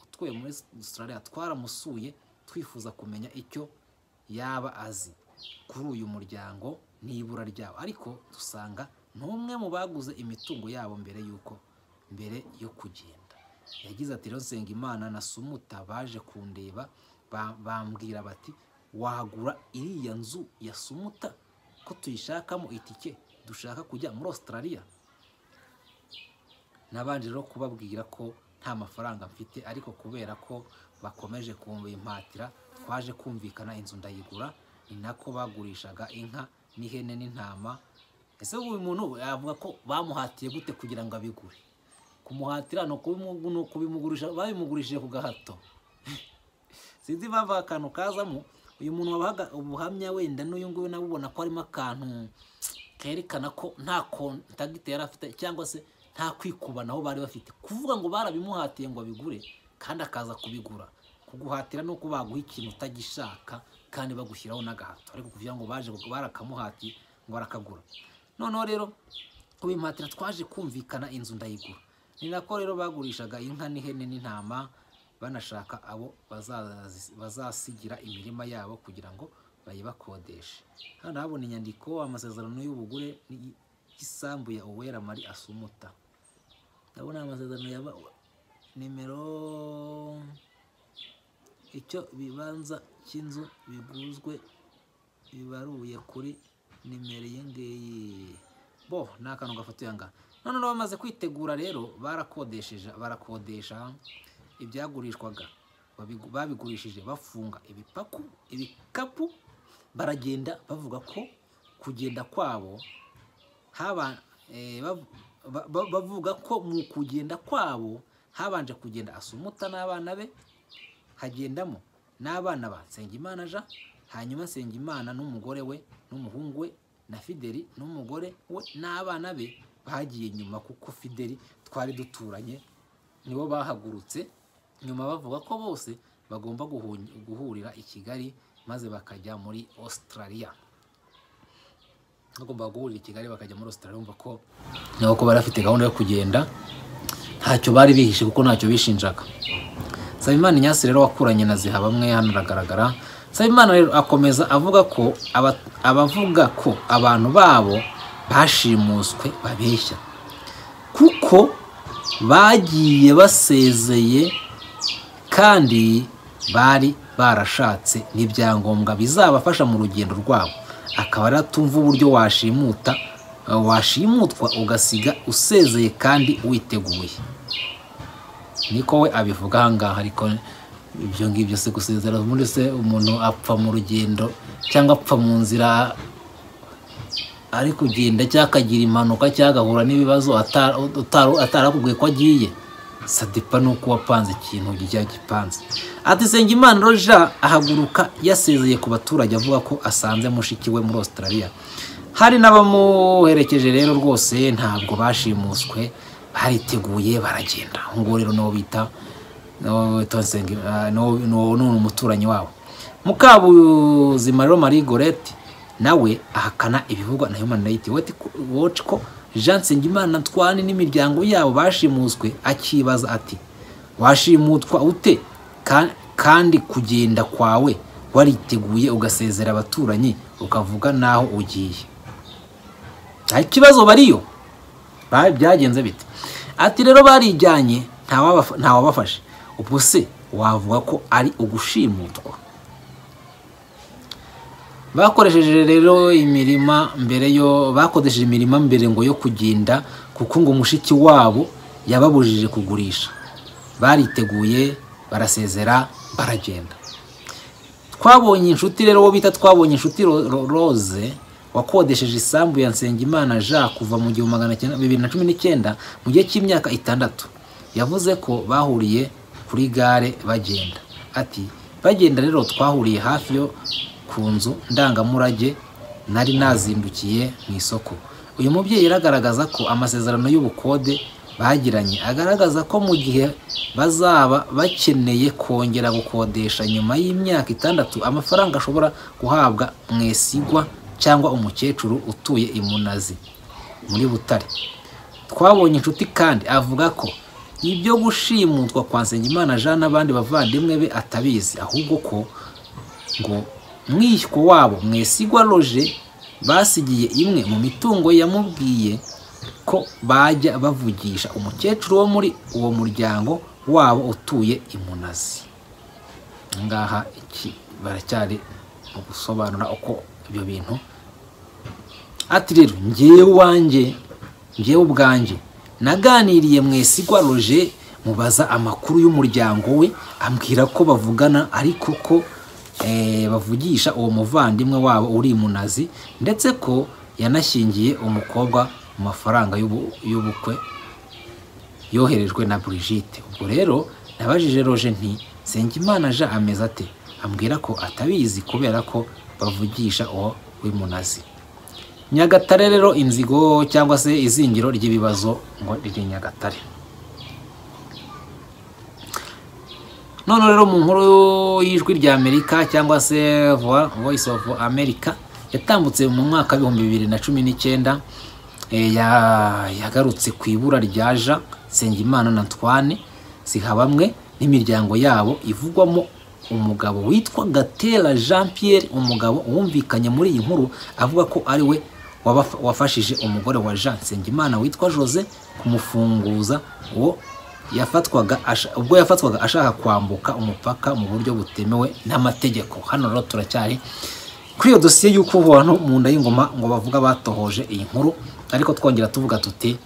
utweye muri australia twaramusuye twifuza kumenya icyo yaba azi kuri uyu muryango n'ibura ryawo ariko dusanga n'umwe mu baguze imitungo yabo mbere y'uko mbere yo kugenda yagize ati rero imana na sumuta baje kundeba ba- bambwira bati wagura iriya nzu ya sumuta ko tuyishakamo itike dushaka kujya muri australia nabanje rero kubabwira ko nta mafaranga mfite ariko kubera ko bakomeje kumpatira twaje kumvikana inzu ndayigura ni nako bagurishaga inka n'ihene n'intama ese ubu uyu muntu yavuga ko bamuhatiye gute kugira ngo abigure kumuhatira ni ukubimu- ni ukubimugurisha babimugurishije ku gahato sinzi impamvu aka kantu kazamo uyu muntu wabahaga ubuhamya wenda n'uyu nguyu nawe ubona ko harimo akantu kerekana ko nta kontagiti yari afite cyangwa se nta kwikubanaho bari bafite kuvuga ngo barabimuhatiye ngo abigure kandi akaza kubigura kuguhatira ni uko baguha ikintu utagishaka kandi bagushyiraho n'agahato ariko kuvuga ngo baje barakamuhatiye ngo barakagura noneho rero kubimpatira twaje kumvikana inzu ndayigura ni nako rero bagurishaga inka n'ihene n'intama banashaka abo bazazi- bazasigira imirima yabo kugira ngo bayibakodeshe hano habona inyandiko amasezerano y'ubugure n'iyi- y'isambu ya uwera mari asumuta ndabona amasezerano ya ba- nimero icyo bibanza cy'inzu biguzwe bibaruye kuri nimero iyi ngiyi bo ni akantu gafatiye aha ngaha noneho bamaze kwitegura rero barakodesheje barakodesha ibyagurishwaga babigu- babigurishije bafunga ibipaku ibikapu baragenda bavuga ko kugenda kwabo haba eh, bav- ba- ba- bavuga ko mu kugenda kwabo habanje kugenda asumuta n'abana be hagendamo n'abana ba Nsengimana Jean hanyuma Nsengimana n'umugore we n'umuhungu we na Fideli n'umugore we n'abana be bagiye nyuma kuko Fideli twari duturanye nibo bahagurutse nyuma bavuga ko bose bagomba guhu- guhurira i Kigali maze bakajya muri Australia bagomba guhurira i Kigali bakajya muri Australia bumva ko nabo ko bari bafite gahunda yo kugenda ntacyo bari bihishe kuko ntacyo bishinjaga Nsabimana Ignace rero wakuranye na Zihabamwe hano aragaragara Nsabimana rero akomeza avuga ko aba- abavuga ko abantu babo bashimuswe babeshya kuko bagiye basezeye kandi bari barashatse n'ibyangombwa bizabafasha mu rugendo rwabo akaba aratumva uburyo washimuta washimutwa ugasiga usezeye kandi witeguye niko we abivuga ahangaha ariko ibyo ngibyo se gusezera muri se umuntu apfa mu rugendo cyangwa apfa mu nzira ari kugenda cyangwa akagira impanuka cyangwa agahura n'ibibazo ata- utari- atarakubwiye ko agiye sadipa ni uko wapanze ikintu kijya gipanze ati Nsengimana roja ahaguruka yasezeye ku baturage avuga ko asanze mushiki we muri australia hari n'abamuherekeje rero rwose ntabwo bashimuswe bariteguye baragenda nguwo rero niwo bita niwo bita Nsengimana- ah, niwo- niwo- ni umuturanyi wabo mukabuzima rero marie gorete nawe ahakana ibivugwa na human rights Watch ko- watch ko jean nsengimana ntwani n'imiryango yabo bashimuswe akibaza ati washimutwa ute Ka- kandi kugenda kwawe wariteguye ugasezera abaturanyi ukavuga n'aho ugiye nta kibazo bariyo Ba- byagenze bite ati rero barijyanye nta wabafa- nta wabafashe ubwo se wavuga ko ari ugushimutwa bakoresheje rero imirima mbere yo bakoresheje imirima mbere ngo yo kugenda kuko ngo mushiki wabo yababujije kugurisha bariteguye barasezera baragenda twabonye inshuti rero uwo bita twabonye inshuti Ro- Ro- rose wakodesheje isambu ya nsengimana jean kuva mu gihumbi magana cyenda bibiri na cumi n'icyenda mu gihe cy'imyaka itandatu yavuze ko bahuriye kuri gare bagenda ati bagenda rero twahuriye hafi yo ku nzu ndangamurage nari nazindukiye mu isoko uyu mubyeyi aragaragaza ko amasezerano y'ubukode bagiranye agaragaza ko mu gihe bazaba bakeneye kongera gukodesha nyuma y'imyaka itandatu amafaranga ashobora guhabwa mwesigwa cyangwa umukecuru utuye i munazi muri butare twabonye inshuti kandi avuga ko ibyo gushimutwa kwa nsengimana jean n'abandi bavandimwe be atabizi ahubwo ko ngo mwishywa wabo mwesigwa roje basigiye imwe mu mitungo yamubwiye ko bajya bavugisha umukecuru wo muri uwo muryango wabo utuye i munazi ngaha iki baracyari mu gusobanura uko ibyo bintu ati rero ngewe uwanjye ngewe ubwanjye naganiriye mwesigwa roje mubaza amakuru y'umuryango we ambwira ko bavugana ariko ko eh, bavugisha uwo muvandimwe wabo uri i munazi ndetse ko yanashyingiye umukobwa mu mafaranga y'ubu- y'ubukwe yoherejwe na Brigitte ubwo rero nabajije roje nti Nsengimana aje ameze ate ambwira ko atabizi kubera ko bavugisha uwo w'imunazi nyagatare rero inzigo cyangwa se izingiro ry'ibibazo ngo riri nyagatare none rero mu nkuru y'ijwi rya amerika cyangwa se Vo- voice of america yatambutse mu mwaka w'ibihumbi bibiri na cumi n'icyenda eh, ya- yagarutse ku ibura rya jean nsengimana na twane zihabamwe n'imiryango yabo ivugwamo umugabo witwa gatera jean pierre umugabo wumvikanye muri iyi nkuru avuga ko ari we wabaf- wafashije umugore wa jean nsengimana witwa jose kumufunguza uwo yafatwaga asha- ubwo yafatwaga ashaka kwambuka umupaka mu buryo butemewe n'amategeko hano rero turacyari kuri iyo dosiye y'uko abantu mu nda y'ingoma ngo bavuga batohoje iyi nkuru ariko twongera tuvuga tuti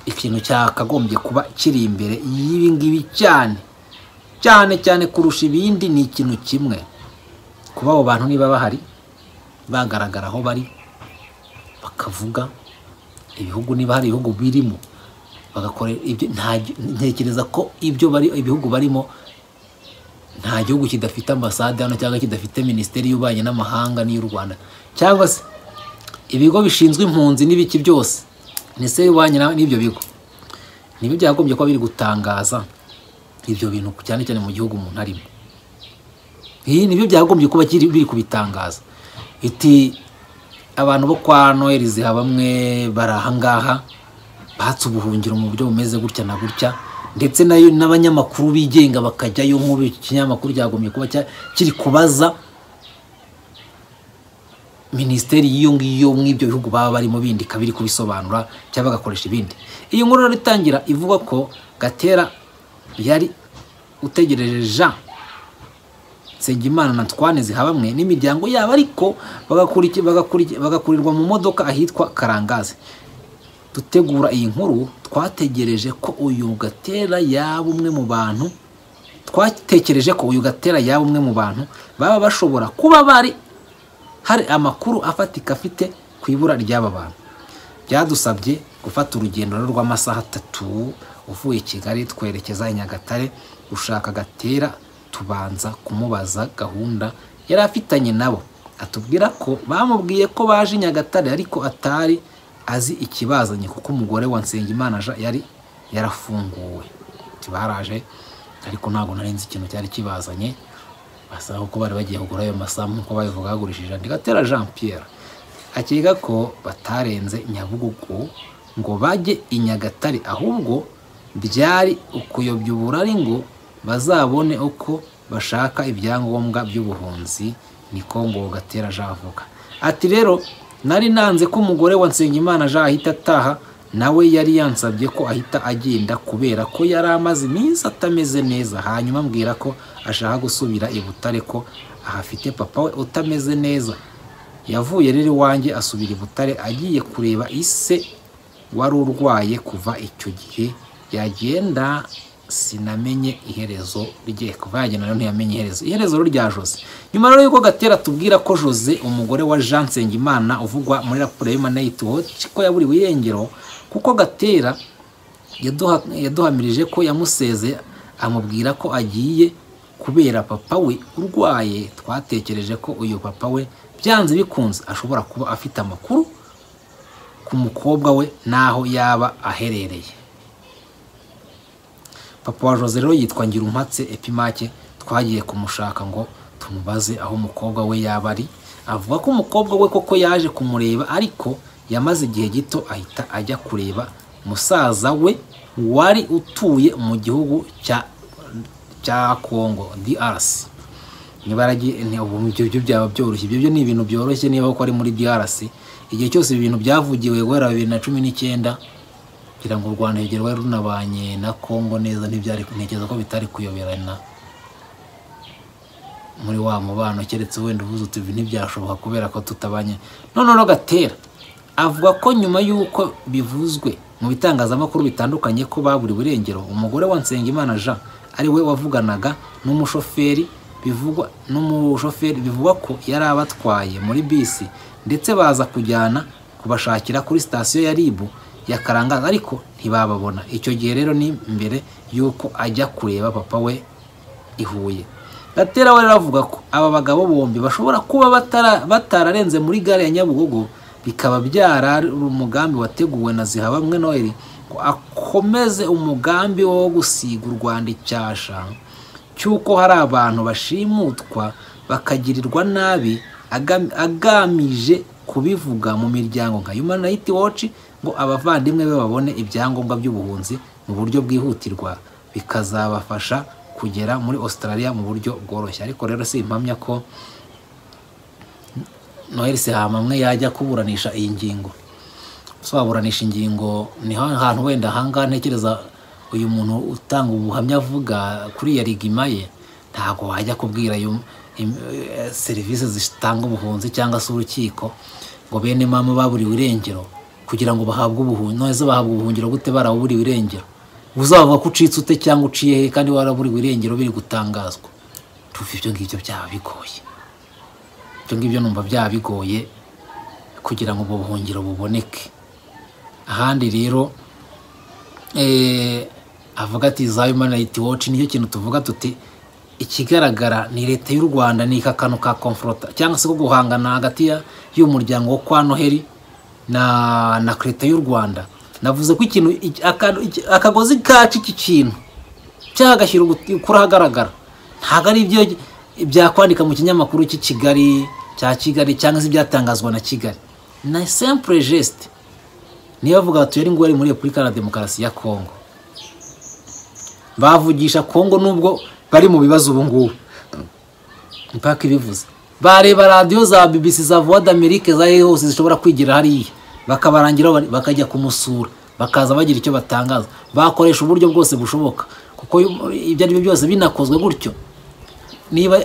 ikintu cyakagombye kuba kiri imbere y'ibi ngibi cyane cyane cyane kurusha ibindi ni ikintu kimwe kuba abo bantu niba bahari bagaragara aho bari bakavuga ibihugu niba hari ibihugu birimo bagakora ibyo nta- ntekereza ko ibyo bari ibihugu barimo nta gihugu kidafite ambasade hano cyangwa kidafite minisiteri y'ububanyi n'amahanga n'iy'u rwanda cyangwa se ibigo bishinzwe impunzi n'ibiki byose minisiteri y'ububanyi na- n'ibyo bigo nibyo byagombye kuba biri gutangaza ibyo bintu cyane cyane mu gihugu umuntu arimo iyi nibyo byagombye kuba kiri- biri kubitangaza iti abantu bo kwa noheli bamwe bari ahangaha batse ubuhungiro mu buryo bumeze gutya na gutya ndetse nayo n'abanyamakuru bigenga bakajyayo nk'ubu iki kinyamakuru cyagombye kuba cya- kiri kubaza minisiteri y'iyo ngiyo mw'ibyo bihugu baba barimo bindi ikaba iri kubisobanura cyangwa bagakoresha ibindi iyi nkuru rero itangira ivuga ko gatera yari utegereje jean Nsengimana na Twane zihabamwe n'imiryango yabo ariko bagakuriki- bagakuriki- bagakurirwa mu modoka ahitwa Karangazi dutegura iyi nkuru twategereje ko uyu gatera yaba umwe mu bantu twatekereje ko uyu gatera yaba umwe mu bantu baba bashobora kuba bari hari amakuru afatika afite ku ibura ry'aba bantu byadusabye gufata urugendo rero rw'amasaha atatu uvuye i kigali twerekeza i nyagatare gushaka gatera tubanza kumubaza gahunda yari afitanye nabo atubwira ko bamubwiye ko baje i nyagatare ariko atari azi ikibazanye kuko umugore wa nsengimana Jean yari yarafunguwe Ati baraje ariko ntabwo nari nzi ikintu cyari kibazanye basaba ko bari bagiye kugura ayo masaha nk'uko babivuga bagurishije andi gatera jean pierre akeka ko batarenze nyabugugu ngo bajye i nyagatare ahubwo byari ukuyobya uburari ngo bazabone uko bashaka ibyangombwa by'ubuhunzi niko ngo gatera jean avuga ati rero nari nanze ko umugore wa nsengimana jean ahita ataha nawe yari yansabye ko ahita agenda kubera ko yari amaze iminsi atameze neza hanyuma ambwira ko ashaka gusubira i butare ko ahafite papa we utameze neza yavuye rero iwanjye asubira i butare agiye kureba ise wari urwaye kuva icyo gihe yagenda sinamenye iherezo rye kuva yagenda rero ntiyamenye iherezo iherezo rero rya jose nyuma rero y'uko gatera tubwira ko jose umugore wa jean nsengimana uvugwa muri raporo y'umanayiti woci ko yaburiwe irengero kuko gatera yaduha- yaduhamirije ko yamusezeye amubwira ko agiye kubera papa we urwaye twatekereje ko uyu papa we byanze bikunze ashobora kuba afite amakuru ku mukobwa we n'aho yaba aherereye papa wa jose rero yitwa ngirumpatse epimake twagiye kumushaka ngo tumubaze aho umukobwa we yaba ari avuga ko umukobwa we koko yaje kumureba ariko yamaze igihe gito ahita ajya kureba musaza we wari utuye mu gihugu cya cya kongo DRC nibaragiye ibyo byaba byoroshye ibyo byo ni ibintu byoroshye niba ko ari muri DRC igihe cyose ibi bintu byavugiwe guhera bibiri na cumi n'icyenda kugira ngo u Rwanda rugerwe runabanye na Kongo neza ntibyari ntekereza ko bitari kuyoberana muri wa mubano keretse wenda uvuze uti ibi ntibyashoboka kubera ko tutabanye noneho gatera avuga ko nyuma y'uko bivuzwe mu bitangazamakuru bitandukanye ko baburiwe irengero umugore wa Nsengimana Jean ari we wavuganaga n'umushoferi bivugwa n'umushoferi bivugwa ko yari abatwaye muri bisi ndetse baza kujyana kubashakira kuri sitasiyo ya ribu ya karangaza ariko ntibababona icyo gihe rero ni mbere y'uko ajya kureba papa we i huye gatera we rero avuga ko aba bagabo bombi bashobora kuba batararenze muri gare ya nyabugogo bikaba byarari umugambi wateguwe na zihabamwe noheli akomeze umugambi wo gusiga u rwanda icyasha cy'uko hari abantu bashimutwa bakagirirwa nabi agamije kubivuga mu miryango nka human rights watch ngo abavandimwe be babone ibyangombwa by'ubuhunzi mu buryo bwihutirwa bikazabafasha kugera muri australia mu buryo bworoshye ariko rero si impamya ko noheli sehamamwe yajya kuburanisha iyi ngingo sobaburanisha ingingo ni hantu wenda ahangaha ntekereza uyu muntu utanga ubuhamya avuga kuri ya rigima ye ntabwo wajya kubwira serivisi zitanga ubuhunzi cyangwa se urukiko ngo bene mama baburiwe irengero kugira ngo bahabwe ubuhungiro neza bahabwe ubuhungiro gute baraburiwe irengero uzavuga ko ucitse ute cyangwa uciye he kandi waraburiwe irengero biri gutangazwa tuva ibyo ngibyo byaba bigoye ibyo ngibyo numva byaba bigoye kugira ngo ubwo buhungiro buboneke ahandi rero avuga ati za human rights watch nicyo kintu tuvuga tuti ikigaragara ni leta y'u rwanda ni kakano ka komforota cyangwa se ko guhangana hagati y'umuryango wo kwa noheli na na leta y'u rwanda navuze ko ikintu akagozi kacu iki kintu cyagashyira kuri ahagaragara ntabwo ari ibyo byakwandika mu kinyamakuru cy'i kigali cya kigali cyangwa se ibyatangazwa na kigali na simple geste niyo bavuga batuye ari ngo muri repubulika na demokarasi ya kongo bavugisha kongo nubwo bari mu bibazo ubu ngubu mpaka ibivuze bareba radiyo za bbc za vuba d'amerike za hose zishobora kwigira hariya bakabarangira bakajya kumusura bakaza bagira icyo batangaza bakoresha uburyo bwose bushoboka kuko ibyo ari byo byose binakozwe gutyo niba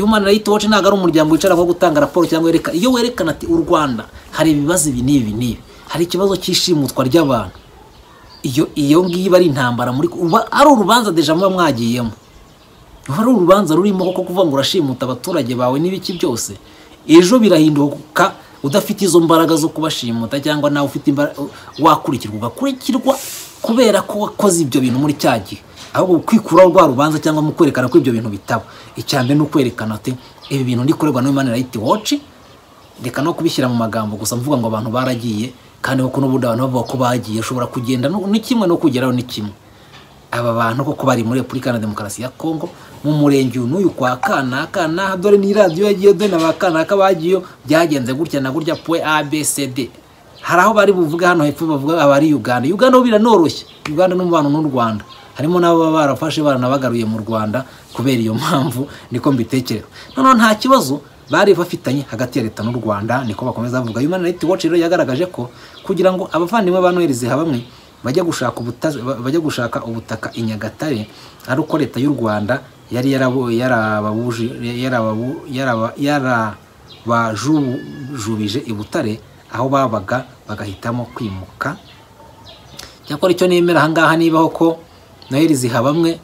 human rights watch ntabwo ari umuryango wicara wo gutanga raporo cyangwa werekana iyo werekana ati u rwanda hari ibibazo ibi n'ibi n'ibi hari ikibazo cy'ishimutwa ry'abantu iyo iyo ngiyo iba ari intambara muri uba ari urubanza deja muba mwagiyemo ruba ari urubanza rurimo kuko kuvuga ngo urashimuta abaturage bawe n'ibiki byose ejo birahinduka udafite izo mbaraga zo kubashimuta cyangwa nawe ufite imbaraga wakurikirwa ugakurikirwa kubera ko wakoze ibyo bintu muri cya gihe ahubwo kwikuraho rwa rubanza cyangwa mu kwerekana ko ibyo bintu bitaba icya mbere ni ukwerekana ati ibi bintu ndikorerwa na human rights watch reka no kubishyira mu magambo gusa mvuga ngo abantu baragiye kandi kuko n'ubundi abantu bavuga ko bagiye ushobora kugenda ni kimwe no kugeraho ni kimwe aba bantu koko bari muri repubulika na demokarasi ya kongo mu murenge uyu n'uyu kwa kanaka n'aha dore ni radiyo yagiye dore na ba kanaka bagiyeyo byagenze gutya na gutya poe abcd hari aho bari buvuga hano hepfo bavuga aba ari uganda uganda biranoroshye uganda n'umubano n'u rwanda harimo n'ababa barafashe baranabagaruye mu rwanda kubera iyo mpamvu niko mbitekereza noneho nta kibazo bari bafitanye hagati ya leta n'u rwanda niko bakomeza bavuga human rights watch rero yagaragaje ko kugira ngo abavandimwe ba noheli zihabamwe bajya gushaka bajya gushaka ubutaka i nyagatare ari uko leta y'u rwanda yari yarabajubije i butare aho babaga bagahitamo kwimuka cyakora icyo nemera ahangaha nibaho ko noheli zihabamwe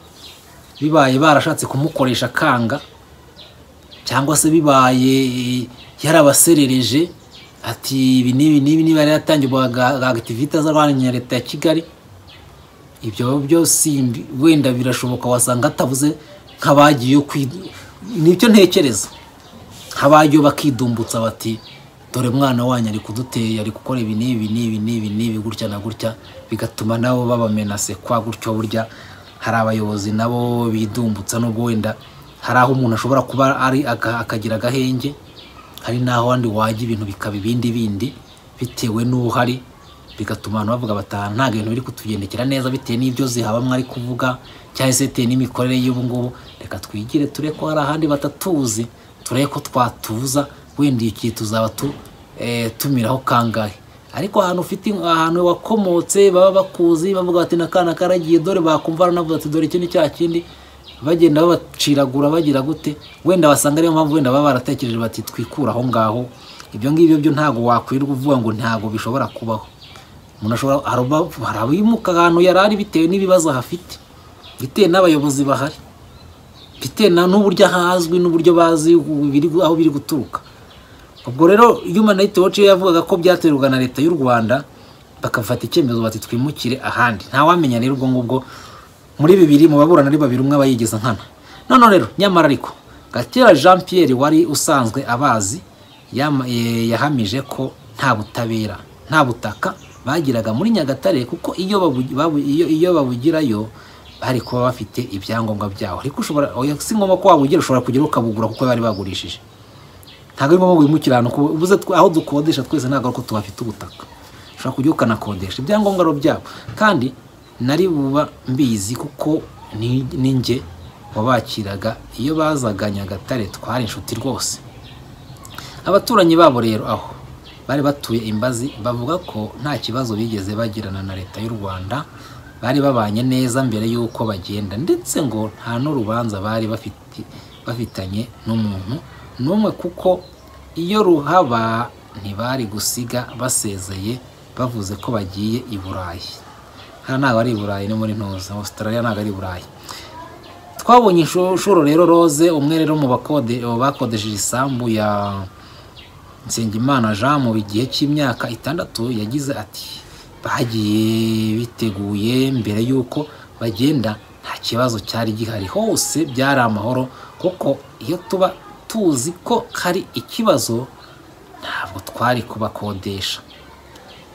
bibaye barashatse kumukoresha akanga cyangwa se bibaye yarabaserereje ati ibi n'ibi n'ibi niba yaratangirwaga agativite z'abanya leta ya kigali ibyo byose wenda birashoboka wasanga atavuze nk'abagiye kwi- nicyo ntekereza nk'abagiye bakidumbutsa bati dore mwana wanyu ari kuduteye ari gukora ibi n'ibi n'ibi n'ibi n'ibi gutya na gutya bigatuma nabo babamenase kwa gutyo burya hari abayobozi nabo bidumbutsa n'ubwo wenda hari aho umuntu ashobora kuba ari aga- akagira agahenge hari n'aho wandi wajya ibintu bikaba ibindi bindi bitewe n'uhari bigatuma abantu bavuga bataha nta bintu biri kutugendekera neza bitewe n'ibyo zihaba mwari kuvuga cyangwa se bitewe n'imikorere y'ubu ngubu reka twigire turebe ko hari ahandi batatuzi turebe ko twatuza wenda iyo gihe tuzaba tu- eh, tumiraho kangahe ariko ahantu ufite ahantu wakomotse baba bakuzi bavuga bati n'akana karagiye dore bakumva aranavuga ati dore iki ni cya kindi bagenda babaciragura bagira gute wenda basanga ariyo mpamvu wenda baba baratekereje bati twikure aho ngaho ibyo ngibyo byo ntabwo wakwirirwa uvuga ngo ntabwo bishobora kubaho umuntu ashobora hari uba- hari abimuka ahantu yari ari bitewe n'ibibazo ahafite bitewe n'abayobozi bahari bitewe na- n'uburyo ahazwi n'uburyo bazi ibiri- aho biri guturuka ubwo rero human rights watch yo yavugaga ko byaterwaga na leta y'u rwanda bakafata icyemezo bati twimukire ahandi ntawamenya rero ubwo ngubwo muri bibiri mu baburana ari babiri umwe aba yigeze nkana none rero nyamara ariko gatera jean pierre wari usanzwe abazi yama- eh, yahamije ko nta butabera nta butaka bagiraga muri nyagatare kuko iyo babu- babu- iyo- iyo babugirayo bari kuba bafite ibyangombwa byaho ariko ushobora oya, si ngombwa ko wabugira ushobora kugera ukabugura kuko bari bagurishije ntabwo ari ngombwa ngo wimukire ahantu kuko ubuze tw- aho dukodesha twese ntabwo ari uko tuhafite ubutaka ushobora kujya ukanakodesha ibyangombwa ari byabo kandi nari buba mbizi kuko ni ni njye wabakiraga iyo bazaga nyagatare twari inshuti rwose abaturanyi babo rero aho bari batuye imbazi bavuga ko nta kibazo bigeze bagirana na leta y'u rwanda bari babanye neza mbere y'uko bagenda ndetse ngo nta n'urubanza bari bafite bafitanye n'umuntu n'umwe kuko iyo ruhaba ntibari gusiga basezeye bavuze ko bagiye i burayi hano ntabwo ari i burayi ni muri ntuza australia ntabwo ari i burayi twabonye inshu- inshuro rero roze umwe rero mu bakode mu bakodesheje isambu ya nsengimana jean mu gihe cy'imyaka itandatu yagize ati bagiye biteguye mbere y'uko bagenda nta kibazo cyari gihari hose byari amahoro kuko iyo tuba tuzi ko hari ikibazo ntabwo twari kubakodesha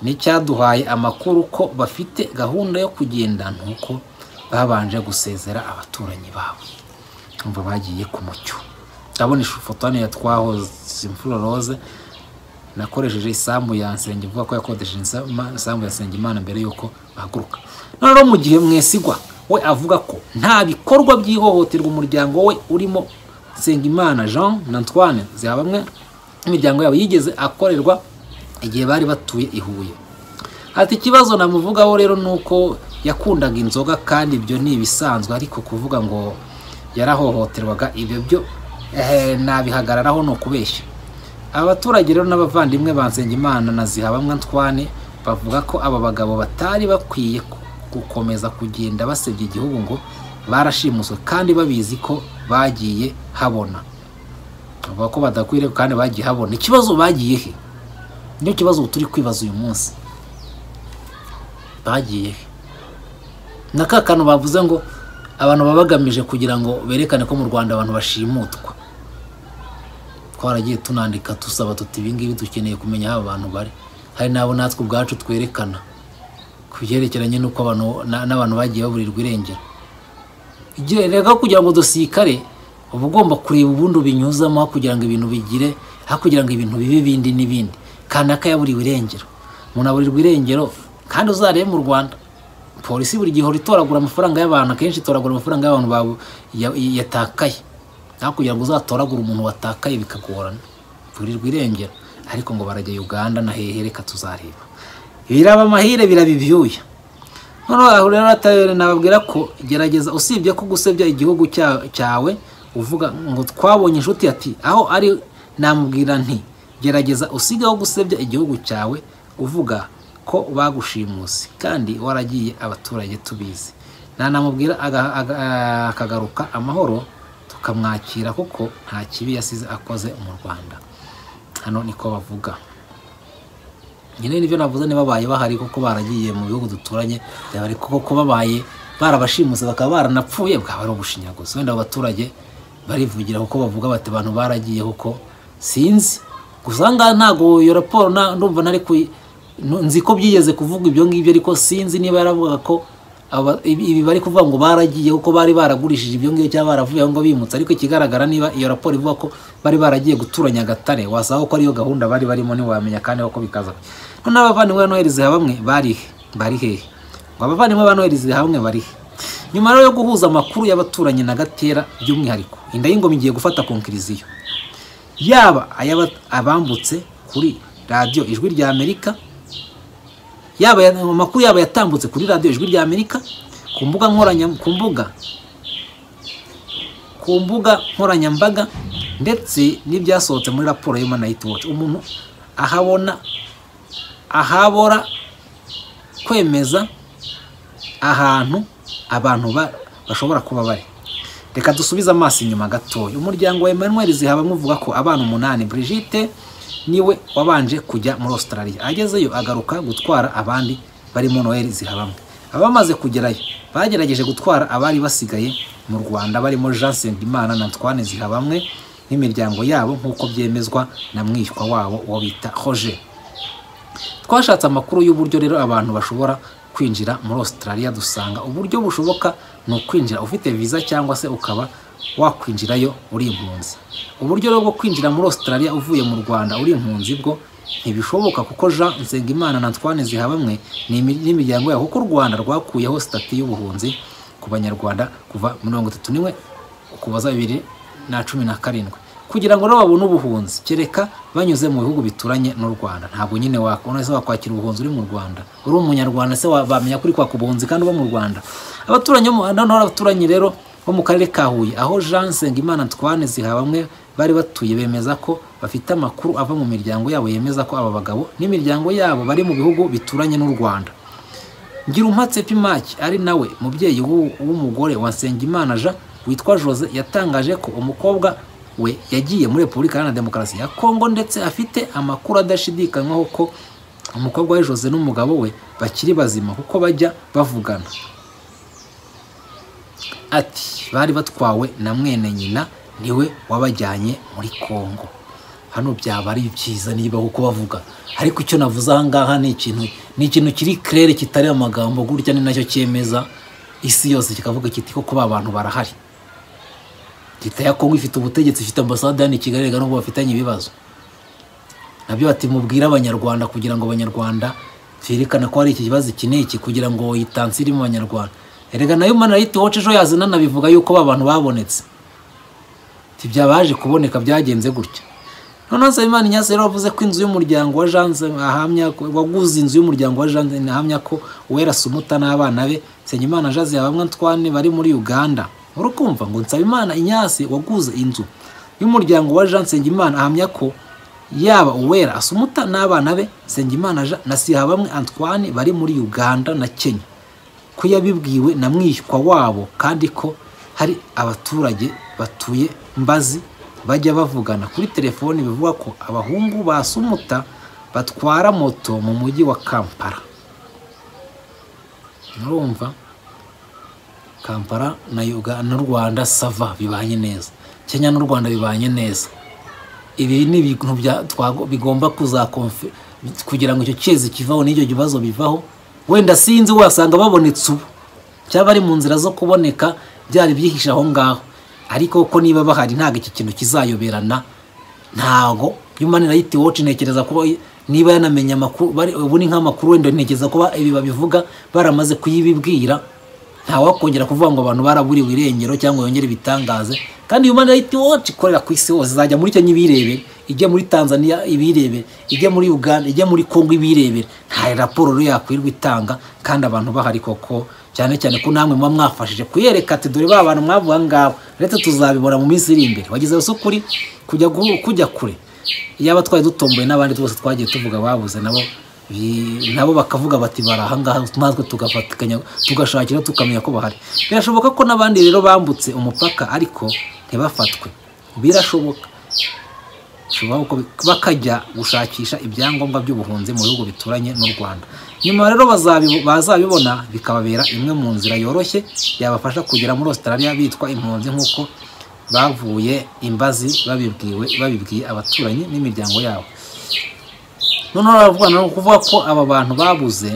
n'icyaduhaye amakuru ko bafite gahunda yo kugenda nuko babanje gusezera abaturanyi babo umva bagiye ku mucyo ndabona ifoto hano ya twahoze imfura rose nakoresheje isambu ya nsenge ivuga ko yakodesheje insama- isambu ya Nsengimana mbere y'uko bahaguruka none rero mu gihe mwesigwa we avuga ko nta bikorwa by'ihohoterwa umuryango we urimo Nsengimana Jean na Antoine zaba bamwe imiryango yabo yigeze akorerwa igihe bari batuye i Huye ati ikibazo namuvugaho rero ni uko yakundaga inzoga kandi ibyo ni ibisanzwe ariko kuvuga ngo yarahohoterwaga ibyo byo eh, nabihagararaho ni ukubeshya aba baturage rero n'abavandimwe ba Nsengimana na Zihabamwe Antoine bavuga ko aba bagabo batari bakwiye ku- gukomeza kugenda basebya igihugu ngo barashimuswe kandi babizi ko bagiye habona bavuga ko badakwiriye kandi bagiye habona ikibazo bagiye he nicyo kibazo ubu turi kwibaza uyu munsi bagiye he na ka kantu bavuze ngo abantu baba bagamije kugira ngo berekane ko mu rwanda abantu bashimutwa twaragiye tunandika dusaba tuti ibingibi dukeneye kumenya aho abantu bari hari n'abo natwe ubwacu twerekana ku byerekeranye n'uko abantu- na- n'abantu bagiye baburirwa irengero igihe rero kugira ngo dusirikare uba ugomba kureba ubundi ubinyuzamo aho kugira ngo ibintu bigire aho kugira ngo ibintu bibe ibindi n'ibindi kanaka yaburiwe irengero umuntu aburirwa irengero kandi uzarebe mu rwanda polisi buri gihe ihora itoragura amafaranga y'abantu akenshi itoragura amafaranga y'abantu babo- ya- yatakaye aho kugira ngo uzatoragure umuntu watakaye bikagorana burirwa irengero ariko ngo barajya uganda na hehe reka tuzareba biraba amahire biraba ibyuya noneho aho rero atayore nababwira ko gerageza usibye ko gusebya igihugu cya- cyawe uvuga ngo twabonye inshuti ati aho ari namubwira nti gerageza usigaho gusebya igihugu cyawe uvuga ko bagushimuse kandi waragiye abaturage tubizi nanamubwira aga- aga- akagaruka amahoro tukamwakira kuko nta kibi yasize akoze mu rwanda hano niko bavuga nyine nibyo navuze nibabaye bahari kuko baragiye mu bihugu duturanye byaba ari kuko ko babaye barabashimuse bakaba baranapfuye bwaba ari ubushinyaguzi wenda abo baturage barivugira kuko bavuga bati abantu baragiye kuko sinzi gusa ngaha ntabwo iyo raporo nta- ndumva nari kuyi nu- nzi ko byigeze kuvuga ibyo ngibyo ariko sinzi niba yaravuga ko aba- ibi ibi bari kuvuga ngo baragiye kuko bari baragurishije ibyo ngibyo cyangwa baravuye aho ngo bimutse ariko ikigaragara niba iyo raporo ivuga ko bari baragiye gutura nyagatare wasanga ko ariyo gahunda bari barimo ntiwamenya kandi ko bikaza noneho abavandimwe ba noheri bamwe bari he? bari hehe ngo abavandimwe ba noheri hamwe bari he nyuma rero yo guhuza amakuru y'abaturanyi na gatera by'umwihariko inda y'ingoma igiye gufata konkiriziyo yaba ay'aba- abambutse kuri radiyo ijwi rya amerika yaba aya- amakuru yaba yatambutse kuri radiyo ijwi rya amerika ku mbuga nkoranya ku mbuga ku mbuga nkoranyambaga ndetse n'ibyasohotse muri raporo yo manayiti woci umuntu ahabona ahabora kwemeza ahantu abantu ba- bashobora kuba bari reka dusubize amaso inyuma gatoya umuryango wa emmanuel zihabamwe uvuga ko abana umunani brigitte niwe wabanje kujya muri australia agezeyo agaruka gutwara abandi barimo noel zihabamwe abamaze kugerayo bagerageje gutwara abari basigaye mu rwanda barimo jean sendimana na twane zihabamwe n'imiryango yabo nk'uko byemezwa na mwishywa wabo uwo bita roger twashatse amakuru y'uburyo rero abantu bashobora kwinjira muri australia dusanga uburyo bushoboka ni ukwinjira ufite viza cyangwa se ukaba wakwinjirayo uri impunzi uburyo rero bwo kwinjira muri australia uvuye mu rwanda uri impunzi bwo ntibishoboka kuko jean nsengimana na twane zihabamwe ni imi- n'imiryango yabo kuko u rwanda rwakuyeho sitati y'ubuhunzi ku banyarwanda kuva mirongo itatu n'imwe ukuboza bibiri na cumi na karindwi kugira ngo rero babone ubuhunzi kereka banyuze mu bihugu bituranye n'u rwanda ntabwo nyine wakubona se wakwakira ubuhunzi uri mu rwanda uri umunyarwanda se wa- bamenya kuri kwaka ubuhunzi kandi uba mu rwanda abaturanyi bo mu- noneho abaturanyi rero bo mu karere ka huye aho jean nsengimana twane zihabamwe bari batuye bemeza ko bafite amakuru ava mu miryango yabo yemeza ko aba bagabo n'imiryango yabo bari mu bihugu bituranye n'u rwanda Ngirumpatse Pimaki ari nawe mubyeyi w'u- w'umugore wa Nsengimana Jean witwa Jose yatangaje ko umukobwa we yagiye muri Repubulika Iharanira Demokarasi ya Kongo ndetse afite amakuru adashidikanywaho ko umukobwa we Jose n'umugabo we bakiri bazima kuko bajya bavugana ati bari batwawe na mwene nyina niwe wabajyanye muri kongo hano byaba ari byiza niba kuko bavuga ariko icyo navuze aha ngaha ni ikintu ni ikintu kiri kerere kitari amagambo gutya ni nacyo cyemeza isi yose kikavuga kiti koko ba bantu barahari leta ya kongo ifite ubutegetsi ifite ambasade hano i kigali reka nubwo bafitanye ibibazo nabyo bati mubwire abanyarwanda kugira ngo abanyarwanda twerekane ko hari iki kibazo iki n'iki kugira ngo itansi iri mu banyarwanda erega nayo manayiti woce ejo yazana nabivuga yuko ba bantu babonetse ntibyabaje kuboneka byagenze gutya noneho nsabimana inyasi rero wavuze ko inzu y'umuryango wa janse ahamya ko- waguze inzu y'umuryango wa janse ahamya ko uwera sumuta n'abana be nsengimana jazi bamwe ntwane bari muri uganda urukumva ngo nsabimana inyasi waguze inzu y'umuryango wa jean nsengimana ahamya ko yaba uwera asumuta n'abana be nsengimana jean na sihabamwe antoine bari muri uganda na kenya ko yabibwiwe na mwishywa wabo kandi ko hari abaturage batuye mbazi bajya bavugana kuri telefoni bivuga ko abahungu ba sumuta batwara moto mu mujyi wa kampala murumva kampala na Uga- na rwanda sava bibanye neza kenya n'u rwanda bibanye neza ibi ni ibintu bya- twago- bigomba kuzakonfe kugira ngo icyo cyezi kivaho n'icyo kibazo bivaho wenda sinzi wasanga babonetse ubu cyaba ari mu nzira zo kuboneka byari byihishe aho ngaho ariko ko niba bahari ntabwo iki kintu kizayoberana ntago human right watch ntekereza kuba niba yanamenye amakuru bari- ubu ni nk'amakuru wenda ntekereza kuba ibi babivuga baramaze kuyibibwira ntawakongera kuvuga ngo abantu baraburiwe irengero cyangwa yongere ibitangaze kandi human rights watch ikorera ku isi hose izajya muri kenya ibirebera ijya muri tanzania ibirebera ijya muri uganda ijya muri kongo ibirebera nta raporo rero yakwirirwa itanga kandi abantu bahari koko cyane cyane ko namwe muba mwafashije kuyereka ati dore ba bantu mwavuga ngabo ndetse tuzabibona mu minsi iri imbere wagezeho se ukuri kujya, gu- kujya kure yaba twari dutomboye n'abandi twese twagiye tuvuga babuze nabo Bi- nabo bakavuga bati bari ahangaha natwe tugafatikanya tugashakira tukamenya ko bahari birashoboka ko n'abandi rero bambutse umupaka ariko ntibafatwe birashoboka bishobora ko bakajya gushakisha ibyangombwa by'ubuhunzi mu bihugu bituranye n'u rwanda nyuma rero bazabi- bazabibona bikababera imwe mu nzira yoroshye yabafasha kugera muri Australia bitwa impunzi nk'uko bavuye imbazi babibwiwe babibwiye abaturanyi n'imiryango yabo noneho baravuga ni ukuvuga ko aba bantu babuze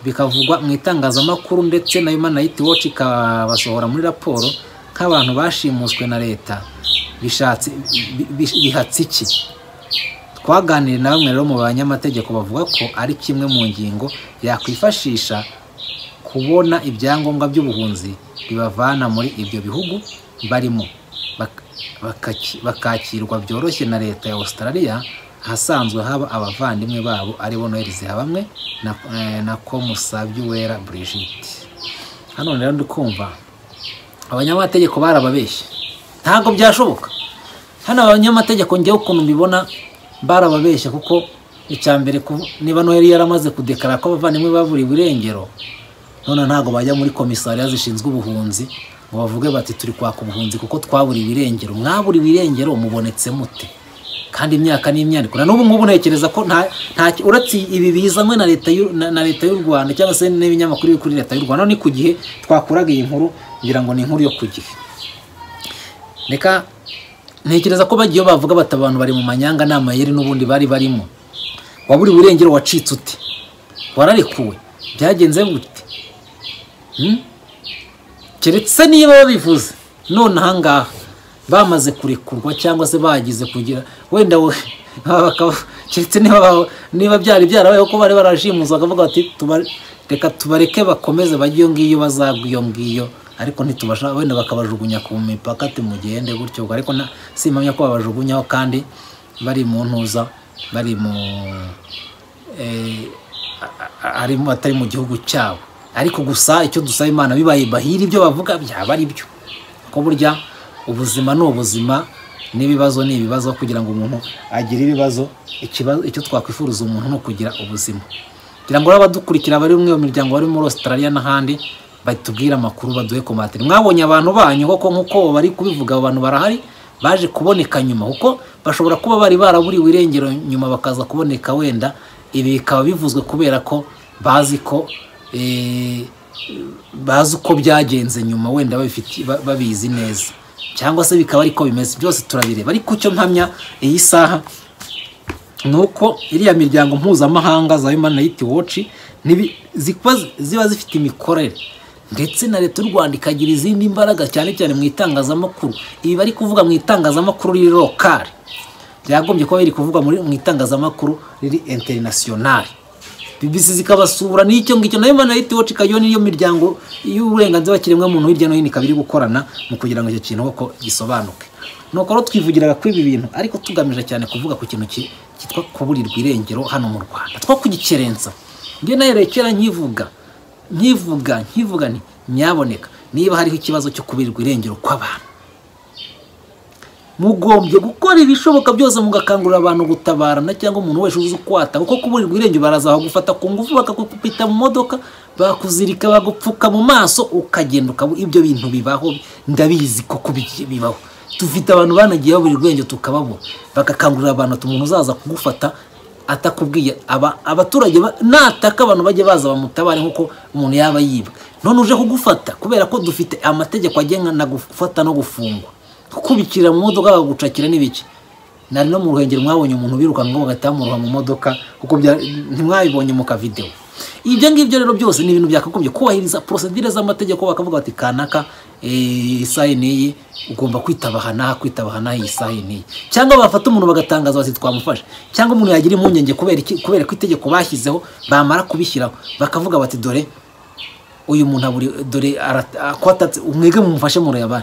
bikavugwa mu itangazamakuru ndetse na Human Rights Watch ikabasohora muri raporo nk'abantu bashimuswe na leta bishatse bi- bi- bihatse iki twaganiriye na bamwe rero mu banyamategeko bavuga ko ari kimwe mu ngingo yakwifashisha kubona ibyangombwa by'ubuhunzi bibavana muri ibyo bihugu barimo bak- bakaki- bakakirwa byoroshye na leta ya australia ahasanzwe haba abavandimwe babo aribo noel zihabamwe na, eh, na komusabyuwera brigitte hano rero ndi kumva abanyamategeko barababeshye ntabwo byashoboka hano abanyamategeko njyewe ukuntu mbibona barababeshya kuko icya mbere ku- niba noheli yaramaze kudekara ko abavandimwe baburiwe irengero none ntabwo bajya muri komisariya zishinzwe ubuhunzi ngo bavuge bati turi kwaka ubuhunzi kuko twaburiwe irengero mwaburiwe irengero mubonetse mute kandi imyaka n'imyandiko na n'ubu ngubu ntekereza ko nta nta uretse ibi bizanywe na leta y'u- na- na leta y'u rwanda cyangwa se n'ibinyamakuru biri kuri leta y'u rwanda ni ku gihe twakuraga iyi nkuru ngira ngo ni inkuru yo ku gihe reka ntekereza ko bagiye bavuga bati abantu bari mu manyanga nta mayeri n'ubundi bari barimo waburiwe irengero wacitse uti wararekuwe byagenze gute Hmm? keretse niba babivuze none ahangaha bamaze kurekurwa cyangwa se bagize kugira wenda we bakaba- keretse niba ba- niba byari byarabayeho ko bari barashimuza bakavuga bati "Tuba- reka tubareke bakomeze bajye iyo ngiyo bazagwa iyo ngiyo ariko ntitubasha wenda bakabajugunya ku mipaka timugende gutyo ariko na- simpamya ko babajugunyaho kandi bari mu ntuza bari mu eh, a- a- arimo atari mu gihugu cyabo ariko gusa icyo dusaba imana bibaye bahiri ibyo bavuga byaba ari byo ko burya ubuzima ni ubuzima n'ibibazo ni ibibazo kugira ngo umuntu agire ibibazo ikibazo icyo twakwifuriza umuntu ni ukugira ubuzima kugira ngo abadukurikira bari umwe mu miryango bari muri Australia n'ahandi batubwire amakuru baduhe komatiri mwabonye abantu banyu koko nk'uko bari kubivuga abo bantu barahari baje kuboneka nyuma kuko bashobora kuba bari baraburiwe irengero nyuma bakaza kuboneka wenda ibi bikaba bivuzwe kubera ko bazi ko eh, bazi uko byagenze nyuma wenda babifiti- ba- babizi neza cyangwa se bikaba ariko bimeze byose turabireba ariko icyo mpamya iyi saha ni uko iriya miryango mpuzamahanga za Human Rights Watch nibi- zikuba ziba zifite imikorere ndetse na leta y'u Rwanda ikagira izindi mbaraga cyane cyane mu itangazamakuru ibi bari kuvuga mu itangazamakuru riri lokari byagombye kuba biri kuvugwa muri- mu itangazamakuru riri interinasiyonari bibisi zikabasura n'icyo ngicyo na Human Rights Watch ikajyaho n'iyo miryango y'uburenganzira kiremwamuntu hirya no hino ikaba iri gukorana mu kugira ngo icyo kintu koko gisobanuke nuko rero twivugiraga kuri ibi bintu ariko tugamije cyane kuvuga ku kintu ki- cyitwa kuburirwa irengero hano mu rwanda two kugikerensa njye nayo kera nkivuga nkivuga nkivuga nti nyaboneka niba hariho ikibazo cyo kuburirwa irengero kw'abantu mugombye gukora ibishoboka byose mugakangurira abantu gutabarana cyangwa umuntu wese uzi ukwata kuko kuburirwa irengero baraza bagufata ku ngufu bakakupita mu modoka bakuzirika bagupfuka mu maso ukagenda ukaba ibyo bintu bibaho ndabizi ko kubi- bibaho dufite abantu banagiye babura irwengero tukababura bagakangurira abantu ati umuntu uzaza kugufata atakubwiye aba abaturage ba- nataka abantu bajye baza bamutabare nk'uko umuntu yaba yibwe none uje kugufata kubera ko dufite amategeko agenga na gufata no gufungwa kukubikira mu modoka bakagucakira n'ibiki nari no mu ruhengeri mwabonye umuntu birukanka bagahita bamuroha mu modoka kuko bya- ntimwabibonye mu kavidewo ibyo ngibyo rero byose ni ibintu byakagombye kubahiriza porosedire z'amategeko bakavuga bati kanaka eh, isaha iyi n'iyi ugomba kwitabaha n'aha kwitabaha n'aha iyi saha iyi n'iyi cyangwa bafata umuntu bagatangaza bati twamufashe cyangwa umuntu yagira impungenge kubera iki- kubera ko itegeko bashyizeho bamara kubishyiraho bakavuga bati dore uyu muntu aburi dore ara- akwatatse umwege mumufashe mureba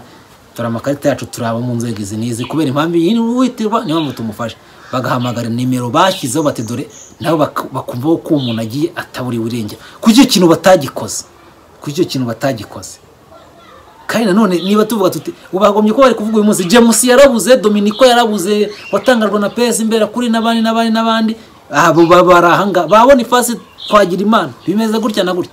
dore amakarita yacu turaba mu nzego izi n'izi kubera impamvu iyi ni uwitirwa niyo mpamvu tumufashe bagahamagara nimero bashyizeho bati dore nabo bak- bakumvaho ko uwo muntu agiye ataburiwe irengero ku icyo kintu batagikoze ku icyo kintu batagikoze kandi nanone niba tuvuga tuti ubagombye ko bari kuvuga uyu munsi james yarabuze dominiko yarabuze watangajwe na pesi mbera kuri n'abandi n'abandi n'abandi abo bari ahangaha babona ifasi twagira imana bimeze gutya na gutya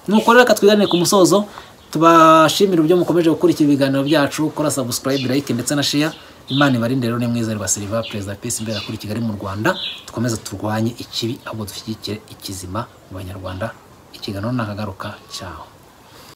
nuko rero reka twiganire ku musozo tubashimire uburyo mukomeje gukurikira ibiganiro byacu kora subscribe like ndetse na share imana ibarinde rero ni mwiza ribasiriva perezida pesi imbere kuri kigali mu rwanda dukomeze turwanye ikibi ahubwo dushyigikire ikizima mu banyarwanda ikiganiro ntakagaruka cyaho